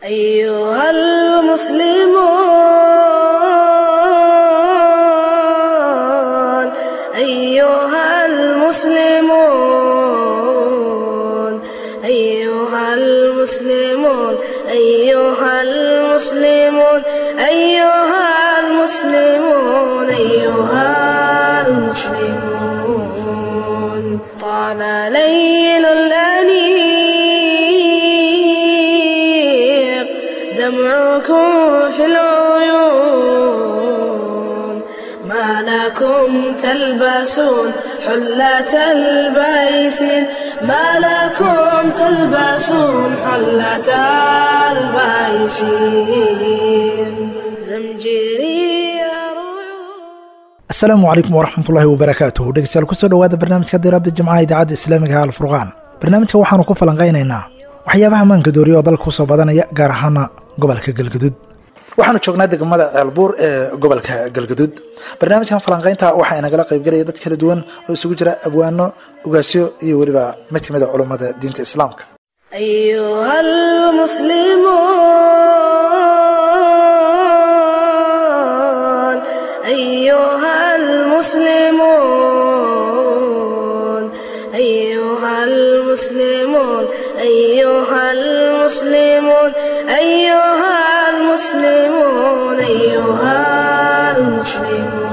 أيها المسلمون أيها المسلمون أيها المسلمون أيها المسلمون أيها المسلمون أيها المسلمون طال ليل الأنيق دمعكم في العيون ما لكم تلبسون حلة البيسين ما لكم تلبسون حلة البيسين زمجري asalaamu calaykum waraxmatullaahi wabarakaatuh dhegeystayaal kusoo dhowaada barnaamijka diiradda jimcaha idaacadda islaamiga ee alfurqaan barnaamijka waxaanu ku falanqaynaynaa waxyaabaha maanka dooriya oo dalka kusoo badanaya gaar ahaana gobolka galgaduud waxaanu joognaa degmada ceelbuur ee gobolka galgaduud barnaamijkan falanqaynta waxaa inagala qaybgelaya dad kala duwan oo isugu jira abwaano ugaasyo iyo weliba mid kamid a culummada diinta islaamka أيها المسلمون أيها المسلمون أيها المسلمون أيها المسلمون أيها المسلمون أيها المسلمون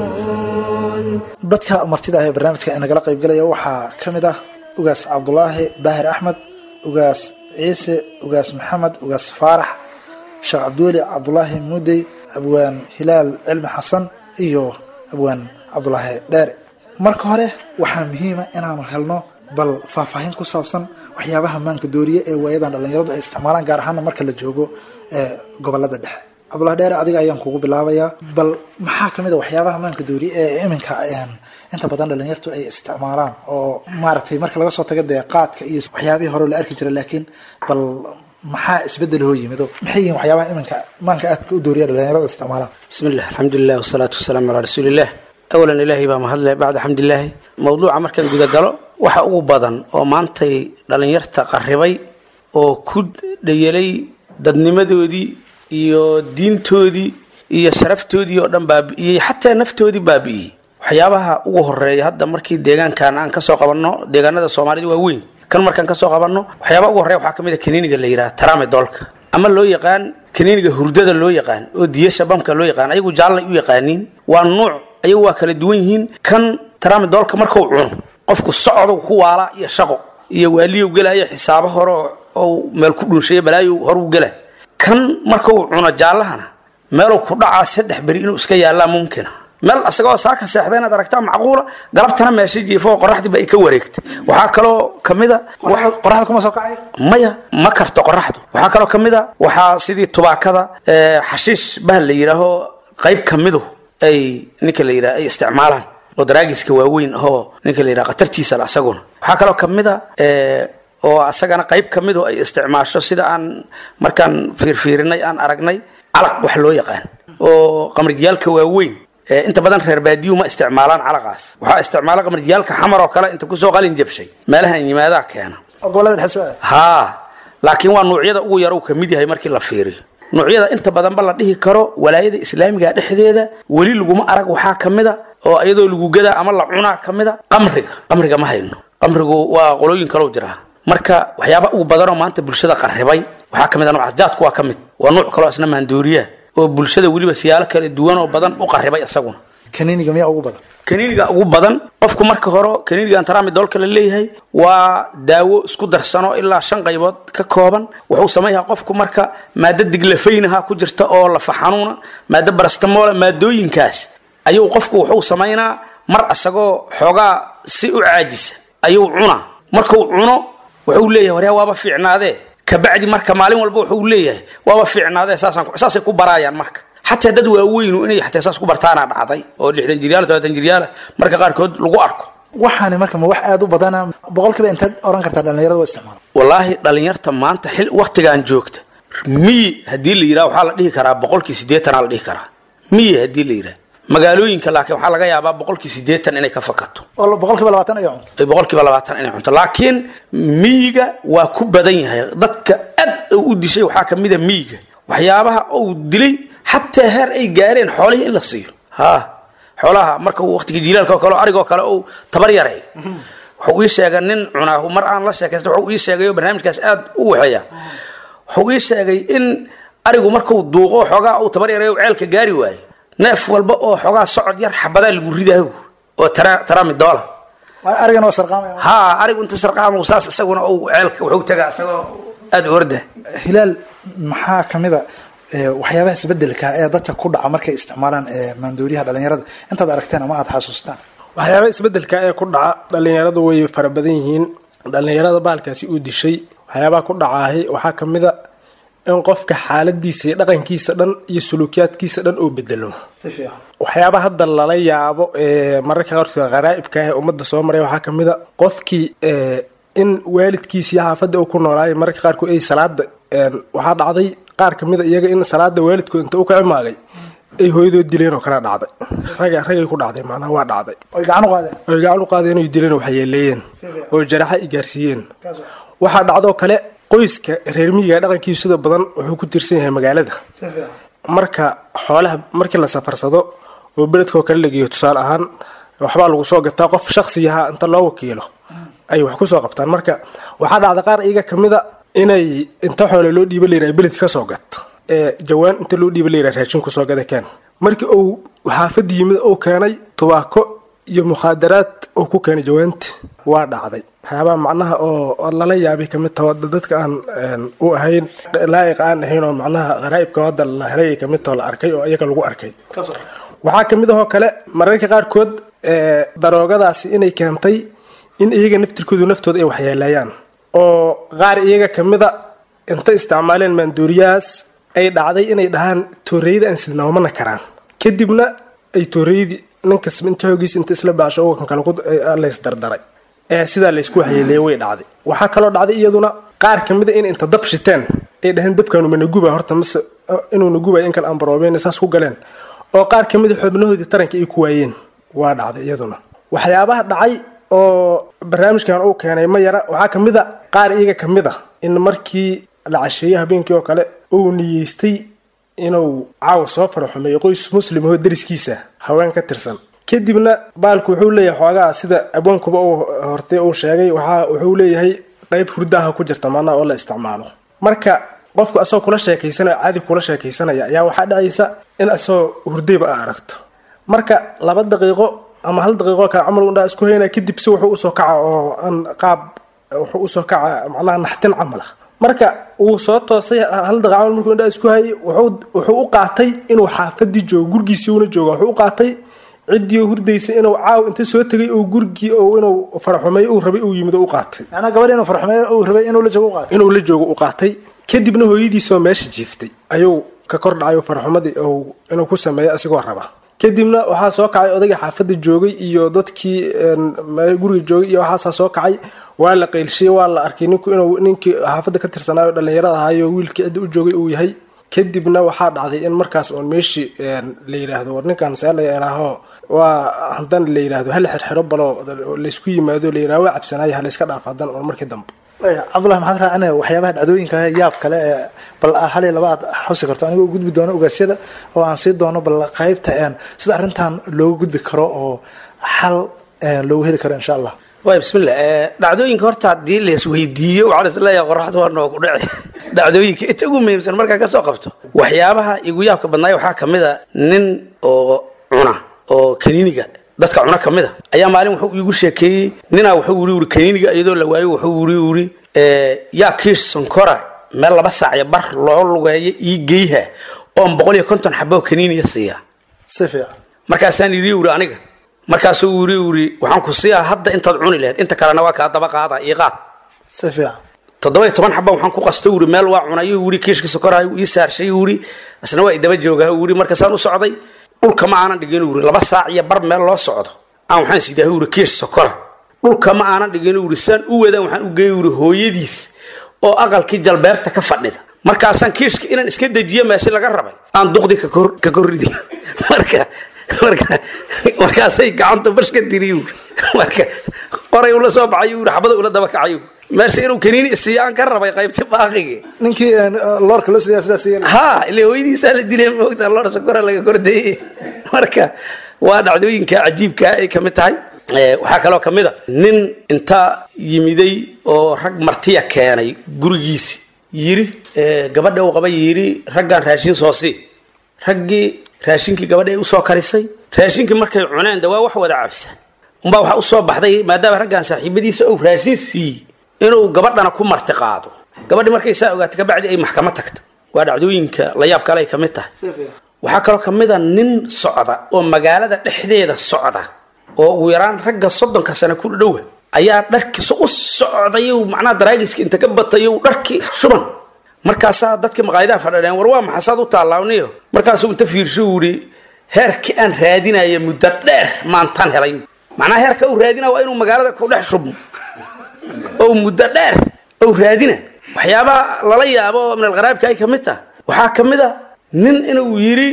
dadka martida ah ee barnaamijka inagala qaybgelaya waxaa ka mid ah ugaas cabdulaahi daahir axmed ugaas ciise ugaas maxamed ugaas faarax sheekh cabdiweli cabdulaahi mudey abwaan hilaal cilmi xasan iyo abwaan cabdulaahi dheere marka hore waxaa muhiima inaanu helno bal faahfaahin ku saabsan waxyaabaha maanka dooriye ee waayadan dhallinyaradu ay isticmaalaan gaar ahaana marka la joogo ee gobolada dhexe cabdulahi dheere adiga ayaan kugu bilaabayaa bal maxaa kamid a waxyaabaha maanka dooriye ee iminka inta badan dhalinyartu ay isticmaalaan oo maaragtay marka laga soo tago dee qaadka iyo waxyaabihii hore la arki jira laakiin bal maxaa isbedel hoo yimido maxay yihiin waxyaabaha iminka maanka aadka u dooriya dhalinyaradu isticmaalaan بسم الله الحمد لله والصلاة والسلام على رسول الله أولا إلهي baa mahadle bacda xamd ilaahi mowduuca markaan guda galo waxa ugu badan oo maantay dhallinyarta qarribay oo ku dhayelay dadnimadoodii iyo diintoodii iyo sharaftoodii oo dhan baabi'iyey xataa naftoodii baabi'iyey waxyaabaha ugu horeeya hadda markii deegaankan aan kasoo qabanno deegaanada soomaalida waa weyn kan markaan kasoo qabanno waxyaabaha ugu horreya waxaa kamid a kaniiniga la yidhaha taraame doolka ama loo yaqaan kaniiniga hurdada loo yaqaan oo diyasha bamka loo yaqaan ayagu jaallay u yaqaaniin waa nuuc ayagu waa kala duwan yihiin kan taraame doolka markuu cuno qofku socdu ku waala iyo shaqo iyo waaliyow gelaya xisaabo hore oo meel ku dhunsheeya balaayo horuu gela kan markuu cuno jaallahana meeluu ku dhacaa saddex beri inuu iska yaallaa mumkina meel asagoo saaka seexda inaad aragtaa macquula galabtana meesha jiifo oo qoraxdiiba ay ka wareegtay waxaa kaloo kamida qoraxda kuma soo kacay maya ma karto qoraxdu waxaa kaloo kamid a waxaa sidii tubaakada ee, xashiish bahal la yidhaaho qayb kamidu ay ninka la yidhaha ay isticmaalaan oo daraagiska waaweyn ahoo ninka la yidhaha khatartiisa la asaguna waxaa kaloo kamid a ee, oo asagana qayb kamidu ay isticmaasho sida aan markaan fiirfiirinay aan aragnay calaq wax loo yaqaan oo qamrijiyaalka waaweyn ee, inta badan reer baadiyuhu ma isticmaalaan calaqaas waxaa isticmaala qamrijiyaalka xamar oo kale inta kusoo qalin jabshay meelahan yimaadaa keena oo gobolada dhexe soo aad haa laakiin waa nuucyada ugu yar uu ka mid yahay markii la fiiriyo nuucyada inta badanba la dhihi karo walaayada islaamiga dhexdeeda weli laguma arag waxaa ka mid a oo iyadoo lagu gadaa ama la cunaa ka mid a qamriga qamriga ma hayno qamrigu waa qolooyin kaloo jiraa marka waxyaaba ugu badanoo maanta bulshada qarribay waxaa ka mid a noocaas jaadku waa ka mid waa nuuc kaloo isna maandooriya oo bulshada weliba siyaalo kala duwan oo badan u qarribay isaguna kaniiniga miyaa ugu badan kaniiniga ugu badan qofku marka hore kaniinigan taraamidoolka la leeyahay waa daawo isku darsano ilaa shan qaybood ka kooban wuxuu sameeyaa qofku marka maado diglafaynaha ku jirta oo lafa xanuuna maado barastamoole maadooyinkaas ayuu qofku wuxuu samaynaa mar asagoo xoogaa si u caajisa ayuu cunaa markuu cuno wuxuu leeyahay waryaa waaba fiicnaadee kabacdi marka maalin walba wuxuu leeyahay waaba fiicnaadee saasaan saasay ku baraayaan marka xataa dad waaweynu inay xataa saas ku bartaana dhacday oo lixdan jiryaal todobaatan jiryaala marka qaarkood lagu arko waxaani marka ma wax aada u badana boqolkiiba intaad oran kartaa dhalinyarada waa isticmaala wallaahi dhalinyarta maanta xil waktigan joogta miyi haddii la yidhaha waxaa la dhihi karaa boqolkii siddeetanaa la dhihi karaa miyi haddii la yidhaha magaalooyinka laakiin waxaa laga yaabaa boqolkii siddeetan inay ka fakato oo boqolkiiba labaatan ay cunto ay boqolkiiba labaatan inay cunto laakiin miyiga waa ku badan yahay dadka aad uu u dishay waxaa ka mid a miyiga waxyaabaha uu dilay xataa heer ay gaareen xoolihii in la siiyo ha xoolaha marka uu waqtiga jiilaalka oo kale oo arigoo kale uu tabar yaray wuxuu ii sheegay nin cunaahu mar aan la sheekaysta wuxuu ii sheegay oo barnaamijkaas aad u waxeeya wuxuu ii sheegay in arigu markuu duuqo xoogaa uu tabar yaray ceelka gaari waayo neef walba oo xoogaa socod yar xabadaa lagu ridayo oo taraami doola arigan waa sarqaamaya ha arigu inta sarqaam saas isaguna uu ceelka wuxuu tagaa isagoo aad u orda hilaal maxaa kamid a waxyaabaha isbedelka ee dadka ku dhaca markay isticmaalaan maandooriyaha dhalinyarada intaad aragteen ama aad xasuustaan waxyaaba isbedelka ee ku dhaca dhalinyaradu way fara badan yihiin dhalinyarada baalkaasi uu dishay waxyaabaha ku dhacaahi waxaa kamid a in qofka xaaladiisa iyo dhaqankiisa dhan iyo suluukiyaadkiisa dhan oo bedelo si fiican waxyaaba hadda lala yaabo ee mararka qaarkood qaraa'ibka ah ee ummadda soo maray waxaa kamid a qofkii in waalidkiisii xaafadda uu ku noolaayay mararka qaarkood ay salaada waxaa dhacday qaar kamid a iyaga in salaada waalidkood inta u kaci maagay ay hooyadood dileen oo kale dhacday raga ragay ku dhacday macnaha waa dhacday oy gacan u qaadeen oy gacan u qaadeen oy dileen oo waxyeeleeyeen oo jaraxa i gaarsiiyeen waxaa dhacdoo kale qoyska reer miyiga dhaqankiisu sida badan wuxuu ku tirsan yahay magaalada si fiican marka xoolaha markii la safarsado oo beledkoo kale lageeyo tusaale ahaan waxbaa lagu soo gataa qof shaksiyaha inta loo wakiilo ay wax kusoo qabtaan marka waxaa dhacda qaar iyaga kamid a inay inta xoole loo dhiiba layidhaha beled ka soo gat ee jawaan inta loo dhiiba layidhaha raashin kusoo gada keen markii uu xaafadda yimid uu keenay tubaako iyo mukhaadaraad uu ku keenay jawaanti waa dhacday waxyaabaha macnaha oo lala yaabay kamid taho dadka aan u ahayn laa'iq aan ahayn oo macnaha qaraa'ibka hadda la helay ay kamid taho la arkay oo iyaga lagu arkay waxaa kamid ahoo kale mararka qaarkood daroogadaasi inay keentay in iyaga naftirkoodu naftooda ay waxyeeleeyaan oo qaar iyaga kamida inta isticmaaleen maanduuriyahaas ay dhacday inay dhahaan tooreyda aan sidnoomana karaan kadibna ay tooreydi ninkas inta xoogiisa inta isla baasho ogan kale laysdardaray ee sidaa laysku waxyeeleeyay way dhacday waxaa kaloo dhacday iyaduna qaar kamida in inta dab shiteen ay dhaheen dabkaanu managuba horta mase inuu nagubay in kale aan baroobeyn saas ku galeen oo qaar kamida xubnahoodii taranka ay ku waayeen waa dhacday iyaduna waxyaabaha dhacay oo barnaamijkan uu keenay ma yara waxaa kamid a qaar iyaga kamid a in markii la casheeyey habeenkii oo kale uu niyeystay inuu caawa soo faraxumeeyo qoys muslim oo dariskiisa haween ka tirsan kadibna baalku wuxuu leeyahay xoogaa sida abwaankuba uu hortay uu sheegay waxaa wuxuu leeyahay qayb hurdaha ku jirta maanaa oo la isticmaalo marka qofku asagoo kula sheekaysanaya caadi kula sheekaysanaya ayaa waxaa dhacaysa in asagoo hurdayba a aragto marka laba daqiiqo ama hal daqiiqo kale camal undhaa isku haynaa kadib si wuxuu usoo kaca oo aan qaab wuxuu usoo kaca macnaha naxtin camal ah marka wuu soo toosay hal daqiiqo camal markuu indhaa isku hayay wuxuu u qaatay inuu xaafadii joogo gurgiisii una jooga wuxuu u qaatay ciddii hurdaysa inuu caaw inta soo tegay oo gurigii oo inuu faraxumeeyo uu rabay uu yimid oo u qaatay macnaa gabadh inuu farxumeeyo uu rabay inuu la joogo u qaato inuu la joogo u qaatay kadibna hooyadiisoo meesha jiiftay ayuu ka kor dhacay farxumadii inuu ku sameeyo asigoo raba kadibna waxaa soo kacay odagii xaafadda joogay iyo dadkii guriga joogay iyo waxaasaa soo kacay waa la qaylshiyey waa la arkay ninku inuu ninkii xaafadda ka tirsanaayo dhalinyarada ahaayo wiilkii cidda u joogay uu yahay kadibna waxaa dhacday in markaas oon meeshii la yidhaahdo war ninkan see la yeelaaho waa haddana la yidhaahdo hala xirxiro baloo laysku yimaado la yidhahdo waa cabsanaayo halayska dhaaf haddana oon markii dambe cabdullahi maxaad raacinaya waxyaabaha dhacdooyinka yaab kale ee bal hal iyo laba aad xusi karto anigoo gudbi doono ogaasyada oo aan sii doono bal qaybta sida arrintan loogu gudbi karo oo xal loogu heli karo insha allah waay bismillah dhacdooyinka horta haddii laisweydiiyo waxaan isleeyahay qoraxda waa noogu dhici dhacdooyinka inta ugu muhiimsan markaa ka soo qabto waxyaabaha igu yaabka badnaay waxaa kamid a nin oo cuna oo kaniiniga dadka cuna ka mid a ayaa maalin wuxuu iigu sheekeeyey ninaa wuxuu wuri wuri kaniiniga iyadoo la waayo wuxuu wuri wuri yaa kiish sonkora meel laba saacyo bar loo lugeeyo ii geyha oon boqol iyo konton xaboo kaniiniya siiya si fiican markaasaan iri wuri aniga markaasuu wuri wuri waxaan ku siiyaa hadda intaad cuni lahayd inta kalena waa kaa daba qaada ii qaad si fiican toddoba iyo toban xaba waxaan ku qasta wuri meel waa cunayo wuri kiishkii sokorahay ii saarshay wuri isna waa idaba joogaa wuri markaasaan u socday dhulka ma aanan dhigin wuri laba saac iyo bar meel loo socdo aan waxaan sidaa wuri kiish sokora dhulka ma aanan dhigin wuri saan u wadaan waxaan u geey wuri hooyadiis oo aqalkii jalbeebta ka fadhida markaasaan kiishka inaan iska dejiyo meeshi laga rabay aan duqdi ka korridi marka marka markaasay gacanta bash ka diriyu marka oray ula soo baxayu yiri xabada ula daba kacayu meesha inuu kaniini isiiyaan ka rabay qaybta baaqigi ninkii een, loorka loo sidaa sidaas yeelay ha ile hooyadiisaa la dilay moogta lor sokora laga kordayey marka waa dhacdooyinka cajiibka ay ka mid tahay Eh, waxaa kaloo ka mid a nin inta yimiday oo rag martiya keenay gurigiisi yiri eh, gabadha uu qabay yiri raggan raashin soo sii raggii raashinkii gabadha ay usoo karisay raashinkii markay cuneen de waa wax wada cabsan umbaa waxaa usoo baxday maadaama raggan saaxiibadiisa uu raashin siiyey inuu gabadhana ku marti qaado gabadhi markay saa ogaatay kabacdi ay maxkamad tagta waa dhacdooyinka la yaab kale ay ka mid tahay waxaa kaloo ka mid a nin socda oo magaalada dhexdeeda socda oo ugu yaraan ragga soddonka sano ku dhowa ayaa dharkiisa u socday macnaha daraagiska inta ka batayo dharkii shuban markaasaa dadkii maqaayadaha fadhadheen war waa maxasaad u taalaawniyo markaasuu inta fiirsho uu yidhi heerkii aan raadinaya muddo dheer maantaan helay macnaha heerka uu raadinaya waa inuu magaalada ku dhex shubmo oo muddo dheer ou raadina waxyaabaha lala yaabo oo min alqaraabka ay ka mid taha waxaa ka mid a nin inuu yidhi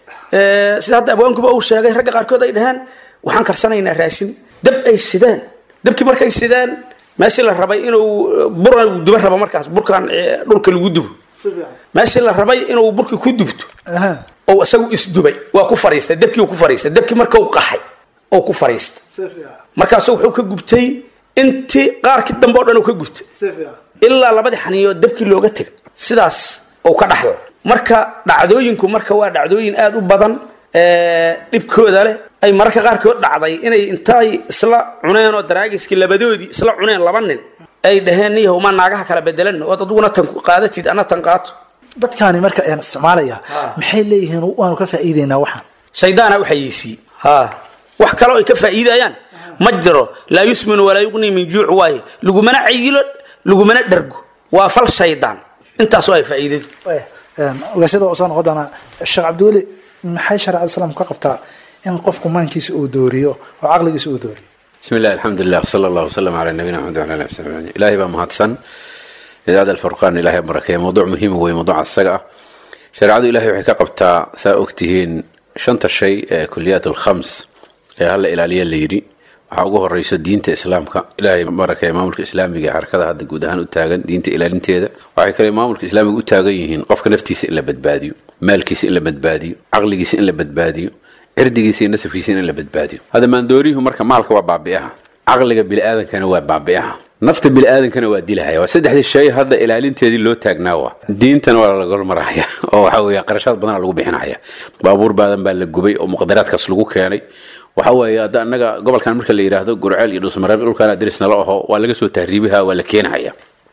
eh, sida hadda abwaankuba uu sheegay ragga qaarkood ay dhaheen waxaan karsanaynaa raashin dab ay sidaan dabkii markay sidaan meeshii la rabay inuu eh, bura uu duba rabo markaas burkan eh, dhulka lagu dubo meeshii la rabay inuu burki ku dubto Aha. oo isagu isdubay waa ku fariistay dabkii uu ku fariistay dabkii marka uu qaxay oo ku fariistay markaasu wuxuu ka gubtay intii qaarkii dambe oo dhan uu ka gubtay ilaa labadii xaniyood dabkii looga tegay sidaas uu ka dhaxlo marka dhacdooyinku marka waa dhacdooyin aada u badan ee, dhibkooda leh ay mararka qaarkood dhacday inay intay isla cuneen oo daraagiskii labadoodii isla cuneen laba nin ay dhaheen niyahow ma naagaha kala bedelan ood aduguna tan qaadatid ana tan qaato dadkaani marka ayaan isticmaalaya maxay leeyihiin waanu ka faa'iideynaa waxaan shaydaana u xayeysiiyey ha wax kaloo ay ka faa'iidayaan ma jiro laa yusminu walaa yuqni min juuc waaye lagumana cayilo lagumana dhargo waa fal shaydaan intaas waa faa'iidadu ogaasyada waa soo noqon doonaa sheekh cabdiweli maxay shareecada islaamku ka qabtaa in qofku maankiisa uu dooriyo oo caqligiisa uu dooriyo بسم الله الحمد لله وصلى الله وسلم على نبينا محمد وعلى اله وصحبه اجمعين الهي بقى مهدسن idaacada alfurqaan ilaahay barakeeya mowduuc muhiim wey mowduuca isaga ah shareecadu ilahay waxay ka qabtaa saa ogtihiin shanta shay ee kuliyaat alkhams ee hala ilaaliya la yidhi waxaa ugu horeyso diinta islaamka ilaahay barakeeya maamulka islaamiga ee xarakada hadda guud ahaan u taagan diinta ilaalinteeda waxay kale maamulka islaamiga u taagan yihiin qofka naftiisa in la badbaadiyo maalkiisa in la badbaadiyo caqligiisa in la badbaadiyo cirdigiisa iyo nasabkiisa in la badbaadiyo hadda maandooriyuhu marka maalka waa baabi'aha caqliga biniaadankana waa baabi'aha nafta biniaadankana waa dilahaya waa saddexdii shay hadda ilaalinteedii loo taagnaa waa diintana waa laga maraya oo waxa weeye qarashaad badana lagu bixinaya baabuur baadan baa la gubay oo muqadaraadkaas lagu keenay waxa weeye hadda annaga gobolkan marka la yidhaahdo gurceel iyo dhusmareeb dhulkaana dirisnala aho waa laga soo tahriibiha waa la keenahaya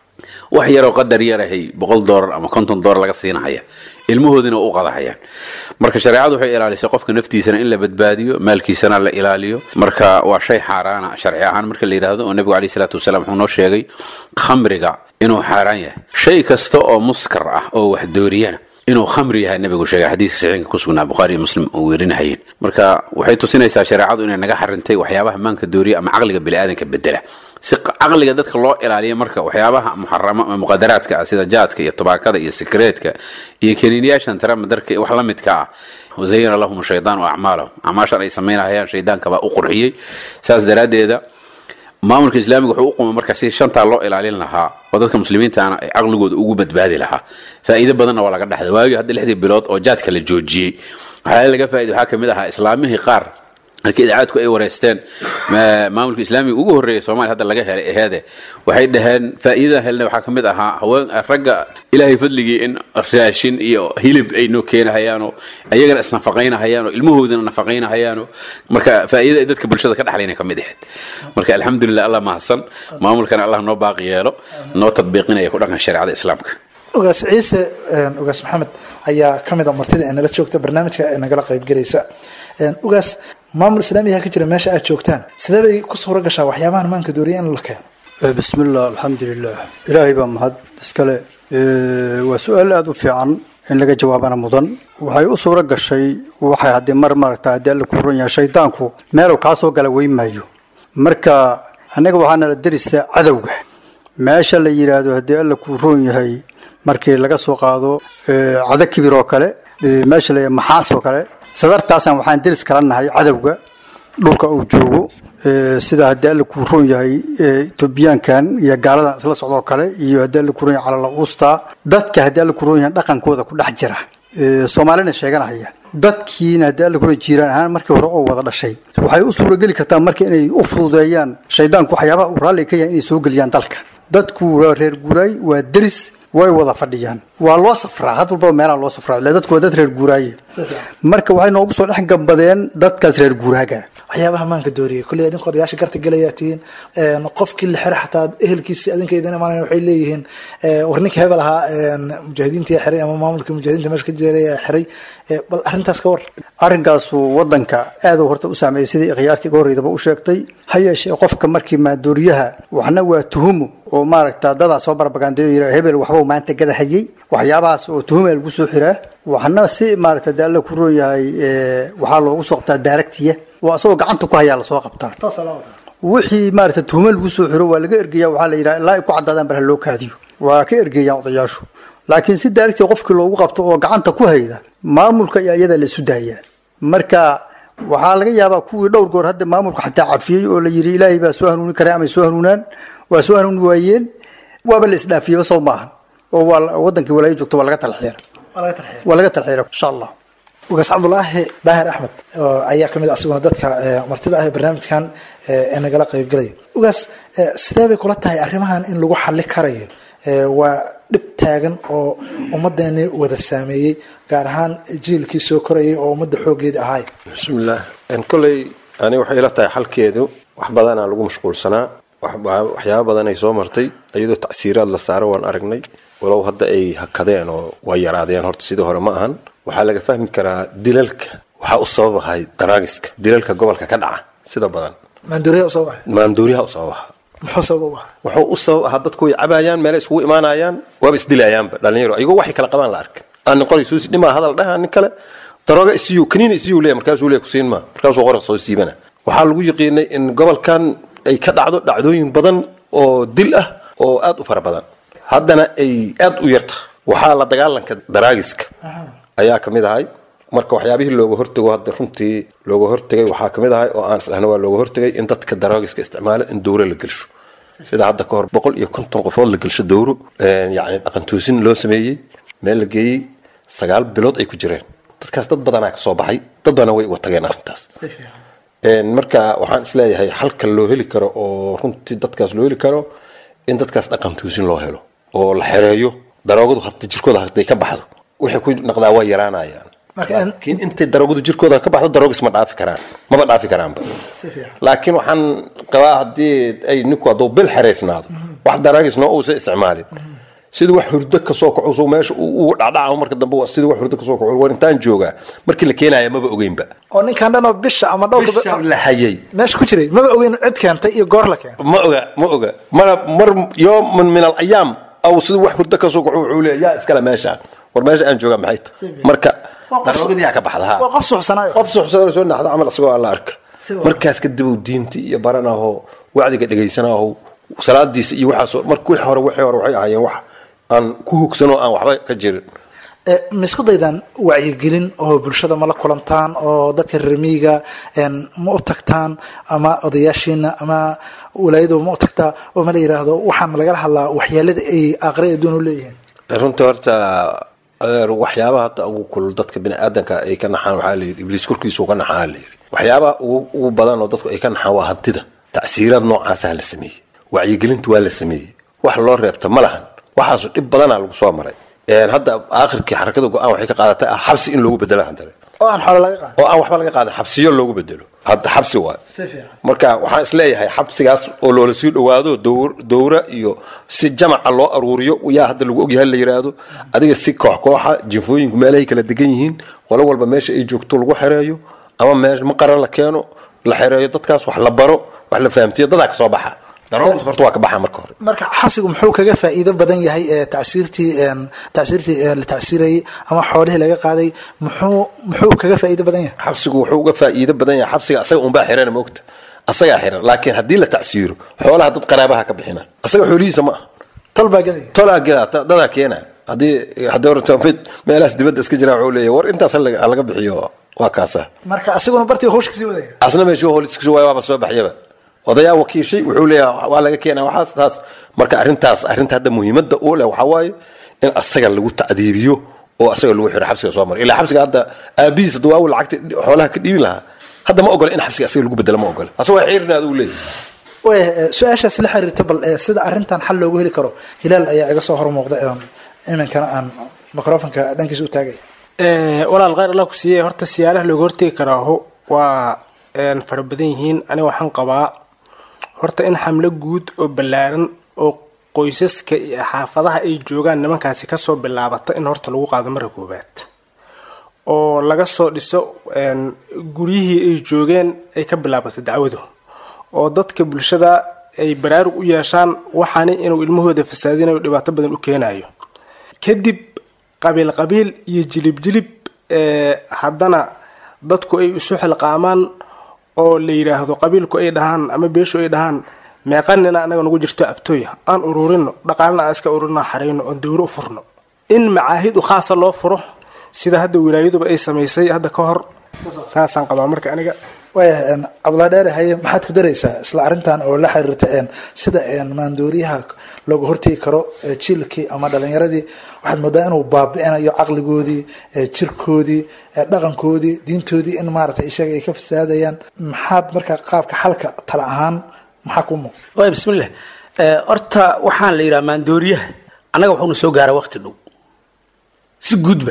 wax yaroo qadar yarahay boqol doolar ama konton doolar laga siinahaya ilmahoodina u qadahayaan marka shareecadu waxay ilaalisay qofka naftiisana in la badbaadiyo maalkiisana la ilaaliyo marka waa shay xaaraana sharci ahaan marka la yidhaahdo oo nebigu alayhi salaatu wasalaam wuxuu noo sheegay khamriga inuu xaaraan yahay shay kasta oo muskar ah oo wax dooriyana inuu khamri yahay nebigu sheegay xadiiska saxiinka ku sugnaa bukhaari iyo muslim oo weerinahayeen marka waxay tusinaysaa shareecadu inay naga xarintay waxyaabaha maanka dooriya ama caqliga biniaadanka bedela si caqliga dadka loo ilaaliyo marka waxyaabaha muxarama muqadaraadka ah sida jaadka iyo tobaakada iyo sikreetka iyo kaniiniyaashan taramadarka wax la midka ah wazayana lahum shaydaanu acmaalahum acmaashan ay samaynahayaan shaydaankabaa u qurxiyey saas daraaddeeda maamulka islaamiga wuxuu u qumay marka si shantaa loo ilaalin lahaa oo dadka muslimiintaana ay caqligooda ugu badbaadi lahaa faa'iido badanna waa laga dhexday waagii hadda lixdii bilood oo jaadka la joojiyey waxyaala laga faa'ido waxaa kamid ahaa islaamihii qaar markii idaacadku ay wareysteen maamulka islaamiga ugu horreeyay soomaaliya hadda laga helay aheede waxay dhaheen faa'iidada helna waxaa kamid ahaa haween ragga ilaahay fadligii in raashin iyo hilib ay noo keenahayaanoo ayagana isnafaqaynahayaanoo ilmahoodana nafaqaynahayaanoo marka faa'iidada ay dadka bulshada ka dhexlayna kamid ahayd marka alxamdulilah allah mahadsan maamulkana allah noo baaqi yeelo noo tadbiiqinaya ku dhaqan shareecada islaamka ogaas ciise ogaas maxamed ayaa ka mid a martida ee nala joogta barnaamijka ee nagala qaybgelaysa ogaas maamul islaamiga ka jira meesha aad joogtaan sidee bay ku suura gashaa waxyaabahan maanka dooriya in la keeno bismillah alxamdulilah ilaahay baa mahad iskale waa su-aal aada u fiican in laga jawaabana mudan waxay u suura gashay waxay haddii mar maaragta haddii alla ku ron yahay shaydaanku meeluu kaa soo gala weyn maayo marka annaga waxaa nala derista cadowga meesha la yidhaahdo haddii alla ku roon yahay markii laga soo qaado cado kibir oo kale meesha la maxaas oo kale sadartaasaan waxaan deris kala nahay cadowga dhulka uu joogo ee, sida haddii alla kuu roon yahay ee, etoobiyaankan iyo gaaladan isla socdoo kale iyo haddii alla kuu roon yahay calala usta dadka haddii alla kuu roon yahay dhaqankooda ku dhex jira ee, soomaalina sheeganahaya dadkiina haddii alla kuu roon yahay jiiraan ahaan markii hore oo wada dhashay waxay u suurageli kartaa marka inay u fududeeyaan shaydaanku waxyaabaha uu raalli ka yahay inay soo geliyaan dalka dadku waa reer guuraay waa deris way wada fadhiyaan waa loo safraa had walbaba meelaha loo safraa ile dadku waa dad reer guuraaye marka waxay noogu soo dhex gambadeen dadkaas reer guuraaga waxyaabaha maanka dooriyay kulley adinku odayaasha garta gelayaa tihiin een, qofkii la xira xataa ehelkiisi adinka idin imaanayan waxay leeyihiin ee, war ninka hebel ahaa een, mujaahidiintii xiray ama maamulkii mujaahidiinta meesha ka jiray xiray ee, bal arrintaas ka war arrinkaasu wadanka aad uu horta u saameeyey sidii khiyaartii uga horreydaba u sheegtay ha yeeshee qofka markii maadooriyaha waxna waa tuhumo oo maaragta dadaa soo barbagandeeyo yira hebel waxbuu maanta gadahayey waxyaabahaas oo tuhuma lagu soo xiraa waxna si maaragta dee alla ku roon yahay ee, waxaa loogu soo qabtaa daaragtiya waa asagoo gacanta ku hayaa lasoo qabtaa wixii maaragta tuhuma lagu soo xiro waa laga ergeyaa waxaa la yidhaha ilaa ay ku caddaadaan bal ha loo kaadiyo waa ka ergeeyaan odayaashu laakiin si daaragtii qofkii loogu qabto oo gacanta ku hayda maamulka iyo iyada la isu daayaa marka waxaa laga yaabaa kuwii dhowr goor hadda maamulka xataa cafiyey oo la yidhi ilaahay baa soo hanuuni karay ama ay soo hanuunaan waa soo hanuuni waayeen waaba la isdhaafiyeba sow maahan oo waa la- wadankii walaayo joogto waa laga talxiira waa laga talxiira insha allah ugaas cabdulaahi daahir axmed oo ayaa kamid ah asiguna dadka ee, martida ah ee barnaamijkan ee ee nagala qaybgalaya ugaas ee, sidee bay kula tahay arrimahan in lagu xali karayo Ee, waa dhib taagan oo ummadeeni wada saameeyey gaar ahaan jiilkii soo korayay oo ummadda xoogeeda ahaay bismillaah En kolley ani waxay ila tahay xalkeedu wax badanaa lagu mashquulsanaa wax- wax- waxyaabo badan ay soo martay iyadoo tacsiiraad la saaro waan aragnay walow hadda ay hakadeen oo waa yaraadeen horta sidii hore ma ahan waxaa laga fahmi karaa dilalka waxaa u sababahay daraagiska dilalka gobolka ka dhaca sida badan maanduuriya usoo baxay maanduuriyaha u sababaha muxuu sabab u ah wuxuu u sabab ahaa dadku way cabaayaan meelay isugu imaanayaan waaba isdilayaanba dhalinyaro ayagoo waxay kala qabaan la arka aan nin qori suusi dhimaa hadal dhaha nin kale darooga isiyu kaniin isiyu leeya markaasuu leeya kusiin maa markaasuu qori soo siibana waxaa lagu yiqiinay in gobolkan ay ka dhacdo dhacdooyin badan oo dil ah oo aad u fara badan haddana ay aad u yarta waxaa la dagaalanka daraagiska ayaa ka mid ahay marka waxyaabihii looga hortago hadda runtii looga hortagay waxaa ka mid ahay oo aan isdhahna waa looga hortagay in dadka daraagiska isticmaalo in dowro la gelsho sida hadda ka hor boqol iyo konton qofood la gelsho dowro yacni dhaqantoosin loo sameeyey meel la geeyey sagaal bilood ay ku jireen dadkaas dad badanaa ka soo baxay dad badana way uga tageen arrintaas Een, marka waxaan isleeyahay halka loo heli karo oo runtii dadkaas loo heli karo in dadkaas dhaqan toosin loo helo oo la xereeyo daroogadu hata jirkooda haday ka baxdo wixii ku naqdaa waa yaraanayaan Marka in- laakiin intay daroogadu jirkooda ka baxdo daroogis ma dhaafi karaan maba dhaafi karaanba laakiin waxaan qabaa haddii ay ninku hadduu bil xereysnaado wax daraagisna uusan isticmaalin sidii wax hurdo kasoo kaco meesha uu ugu dhacdhaco marka dambe waa sidii wax hurdo kasoo kaco war intaan joogaa markii la keenaya maba ogeynba oo ninkan dhan oo bisha ama dhowr bisha la hayay meesha ku jiray maba ogeyn cid keentay iyo goor la keentay ma oga ma oga mana mar yooman min alayaam aw sidii wax hurdo kasoo kaco wuxuu leeya yaa iskale meeshaan war meesha aan joogaa maxay tahay marka Waa qof- daroogadii yaa ka baxda ha waa qof suuxsanaayo qof suxsada soo naxda camal isagoo alla arka Si waa. markaas kadib uu diinti iyo baranaho wacdiga dhegaysanaho salaadiisa iyo waxaas marka wixii hore wixii hore waxay ahaayeen wax aan ku hugsanoo aan waxba ka jirin Eh, ma isku daydaan wacyigelin oo bulshada ma la kulantaan oo dadka reer miyiga een, ma u tagtaan ama odayaashiina ama walaayadu ma u tagtaa oo ma la yidhaahdo waxaan lagala hadlaa waxyeelada ay aakhira adduun u leeyihiin runtii horta adeer waxyaabaha hadda ugu kulul dadka biniaadanka ay ka naxaan waxaa layidhi ibliis korkiisu ka naxaa layidhi waxyaabaha ugu ugu badan oo dadku ay ka naxaan waa hantida tacsiiraad noocaasaa la sameeyey wacyigelinta waa la sameeyey wax loo reebta ma lahan waxaasu dhib badanaa lagu soo maray Een, hadda aakhirkii xarakada go-aan waxay ka qaadatay ah xabsi in loogu bedelo hantare oo aan xoolo laga qaadin oo aan waxba laga qaadan xabsiyo loogu bedelo hadda xabsi waay si fiican marka waxaan isleeyahay xabsigaas oo loola sii dhowaado dowr- dowra iyo si jamaca loo aruuriyo yaa hadda lagu ogyahay la yiraahdo adiga si koox kooxa jinfooyinku meelahay kala degan yihiin qolo walba meesha ay joogto lagu xereeyo ama meesha maqaran la keeno la xereeyo dadkaas wax la baro wax la fahamsiiyo dadaa ka soo baxa daroogas horta waa ka baxa marka hore marka xabsigu muxuu kaga faa'iido badan yahay ee tacsiirtii een, tacsiirtii ee, la tacsiirayay ama xoolihii laga qaaday muxuu muxuu kaga faa'iido badan yahay xabsigu wuxuu uga faa'iido badan yahay xabsiga asaga unbaa xiran moogta asagaa xiran laakiin haddii la tacsiiro xoolaha dad qaraabaha ka bixina asaga xoolihiisa ma aha tol baa gelaya tolaa gelaa ta- dadaa keena haddii haddii horta mid meelahaas dibadda iska jiraa wuxuu leeyahay war intaas ha laga ha laga bixiyo waa kaasa marka asiguna bartii hawsha kasii wadaya asna meeshuu holiskis waay waaba soo baxyaba odayaa wakiishay wuxuu leeyahay waa laga keenaa waxaas taas marka arrintaas arrinta hadda muhiimadda uu leh waxaa waaye in asaga lagu tacdiibiyo oo asaga lagu xiro xabsiga soo mara ilaa xabsiga hadda aabihiis hadduu awal lacagta xoolaha ka dhiibin lahaa hadda ma ogola in xabsiga asaga lagu bedelo ma ogola asagoo xiirina aduu leeyahay waaya su-aashaas la xiriirta bal ee sida arrintan xal loogu heli karo hilaal ayaa iga soo hormuuqda een iminkana aan microfonka dhankiisa u taagaya walaal khayr allah ku siiyey horta siyaalaha looga hortegi karaaho waa een, fara badan yihiin aniga waxaan qabaa horta in xamlo guud oo ballaaran oo qoysaska iyo xaafadaha ay joogaan nimankaasi kasoo bilaabata in horta lagu qaado marka koowaad oo laga soo dhiso een, guryihii ay joogeen ay ka bilaabato dacwadu oo dadka bulshada ay baraarug u yeeshaan waxaani inuu ilmahooda fasaadinayo dhibaato badan u keenayo kadib qabiil qabiil iyo jilib jilib ee haddana dadku ay isu xilqaamaan oo la yidhaahdo qabiilku ay dhahaan ama beeshu ay dhahaan meeqanina anaga nagu jirto abtooya aan ururino dhaqaalna aan iska ururino xarayno oon dowro u furno in macaahid u khaasa loo furo sida hadda wilaayaduba ay samaysay hadda ka hor saasaan qabaa marka aniga waaya een cabdullahi dheere haye maxaad ku daraysaa isla arrintan oo la xiriirta een sida een maandooriyaha looga hortegi karo ee jiilkii ama dhalinyaradii waxaad moodaa inuu baabi'inayo caqligoodii ee jirkoodii ee dhaqankoodii diintoodii in maaragtay isaga ay ka fasaadayaan maxaad marka qaabka xalka tala ahaan maxaa kuu muuqda waay bismillah Eh, horta waxaan la yidhaha maandooriyaha annaga waxuuna soo gaara waqti dhow si guudba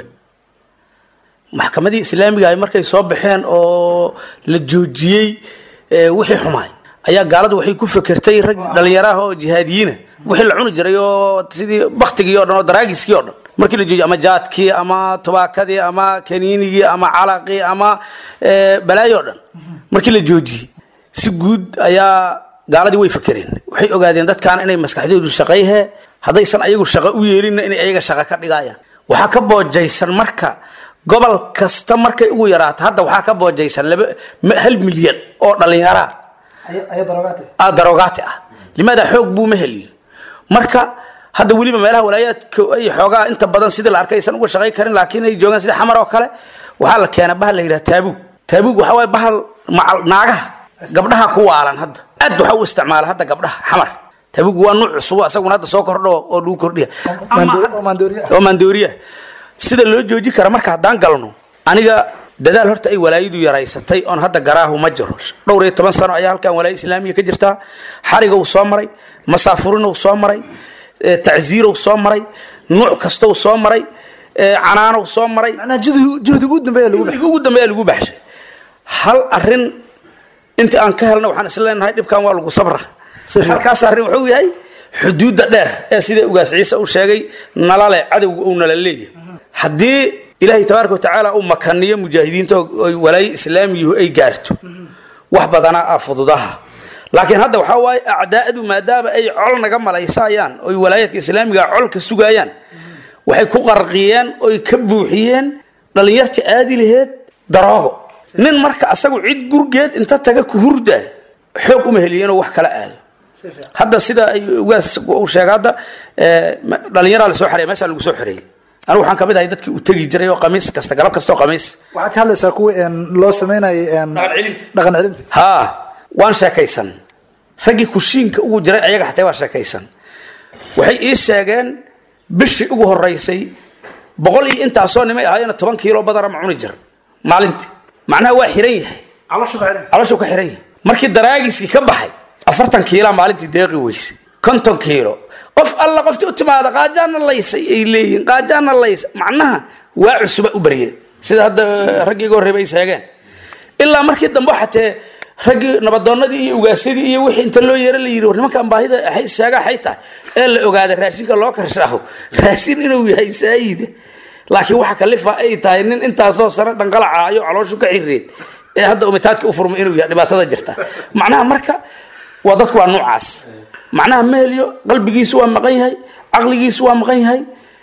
maxkamadii islaamiga ay markay soo baxeen oo la joojiyey eh, wixii xumaay ayaa gaaladu waxay ku fekertay rag dhalinyaraha oo jihaadiyiina wixii la cuni jiray oo sidii baktigii o dhan oo daraagiskii oo dhan markii la joojiyey ama jaadkii ama tubaakadii ama kaniinigii ama calaqii ama eh, balaayo o dhan markii la joojiyey si guud ayaa gaaladii way fekereen waxay ogaadeen dadkan inay maskaxdoodu shaqayhe haddaysan ayagu shaqo u yeelinna inay ayaga shaqo ka dhigayaan waxaa ka boojaysan marka gobol kasta markay ugu yaraato hadda waxaa ka boojaysan laba ma- hal milyan oo dhallinyaraa aya daroogaate ah daroogaati ah limaada xoog buu ma heliyo marka hadda weliba meelaha walaayaadka ay xoogaa inta badan sidii la arkay aysan uga shaqay karin laakiin ay joogaan sida xamar oo kale waxaa la keenaa bahal la yidhaha taabuug taabuug waxaa waaye bahal macal naagaha gabdhaha ku waalan hadda aad waxaa u isticmaala hadda gabdhaha xamar taabuug waa nuuc cusub isaguna hadda soo kordho oo lagu kordhiya Maando- oo maandooriye ah. oo maandooriya sida loo jooji kara marka haddaan galno aniga dadaal horta ay walaayadu yaraysatay oon hadda garaahu ma jiro dhowr iyo toban sano ayaa halkan walaaya islaamiya ka jirtaa xarigow soo maray masaafurinow soo maray eh, tacsiirow soo maray nuuc kastow soo maray eh, canaanow soo maray macnaha juhdi juhdi ugu dambeeya lagu baxay ugu ugu dambeeya lagu baxshay hal arin inta aan ka helna waxaan isla leenahay dhibkan waa lagu sabra Si fiican. halkaas arrin wuxuu yahay xuduudda dheer ee sida ugaas ciise uu sheegay nalale cadowga uu nala leeyahay haddii ilaahay tabaaraka watacaala uu makaniyo mujaahidiinta oo oo walaayo islaamiyuhu ay gaarto wax badanaa ah fududaha laakiin hadda waxaa waaye acdaa'adu maadaama ay col naga malaysayaan oy walaayaadka islaamiga col ka sugayaan waxay ku qarqiyeen oy ka buuxiyeen dhallinyarta aadi laheed daroogo nin marka asagu cid gurgeed inta taga ku hurdaa xoog uma heliyo inuu wax kala aado hadda sida ay ugaas uu sheegay hadda eh, ma- dhallinyaraa lasoo xareey meeshaa lagu soo xareeyey anigu waxaan kamid ahay dadkii u tegi jiray oo qamiis kasta galab kasta oo qamiis waxaad ka hadlaysaa kuwii een loo sameynayay een Dhaqan celinta. dhaqan celinta haa waan sheekaysan raggii kushiinka ugu jiray ayaga xataa waa sheekaysan waxay ii sheegeen bishii ugu horeysay boqol iyo intaasoo nimay ahaayeen toban kiilo badana ma cuni jir maalintii macnaha waa xiran yahay caloshu ka xiran calooshuu ka xiran yahay markii daraagiskii ka baxay afartan kiilaa maalintii deeqi weyse konton kiilo qof alla qoftii u timaada qaajaana laysay ay leeyihiin qaajaana laysay macnaha waa cusuba u baryay sida hadda eh, raggii iga horreeba ay sheegeen ilaa markii dambe xatee raggii nabadoonadii iyo ugaasadii iyo wixii inta loo yeero la yidhi war nimankan baahida hay sheega waxay tahay ee la ogaaday raashinka loo karshaaho raashin inuu yahay saayida laakiin waxa kalifa ay tahay nin intaasoo sano dhanqalacaayo calooshu ka xirireed ee hadda umitaadka u furmay inuu yahay dhibaatada jirta macnaha marka waa dadku waa noocaas macnaha ma heliyo qalbigiisu waa maqan yahay caqligiisu waa maqan yahay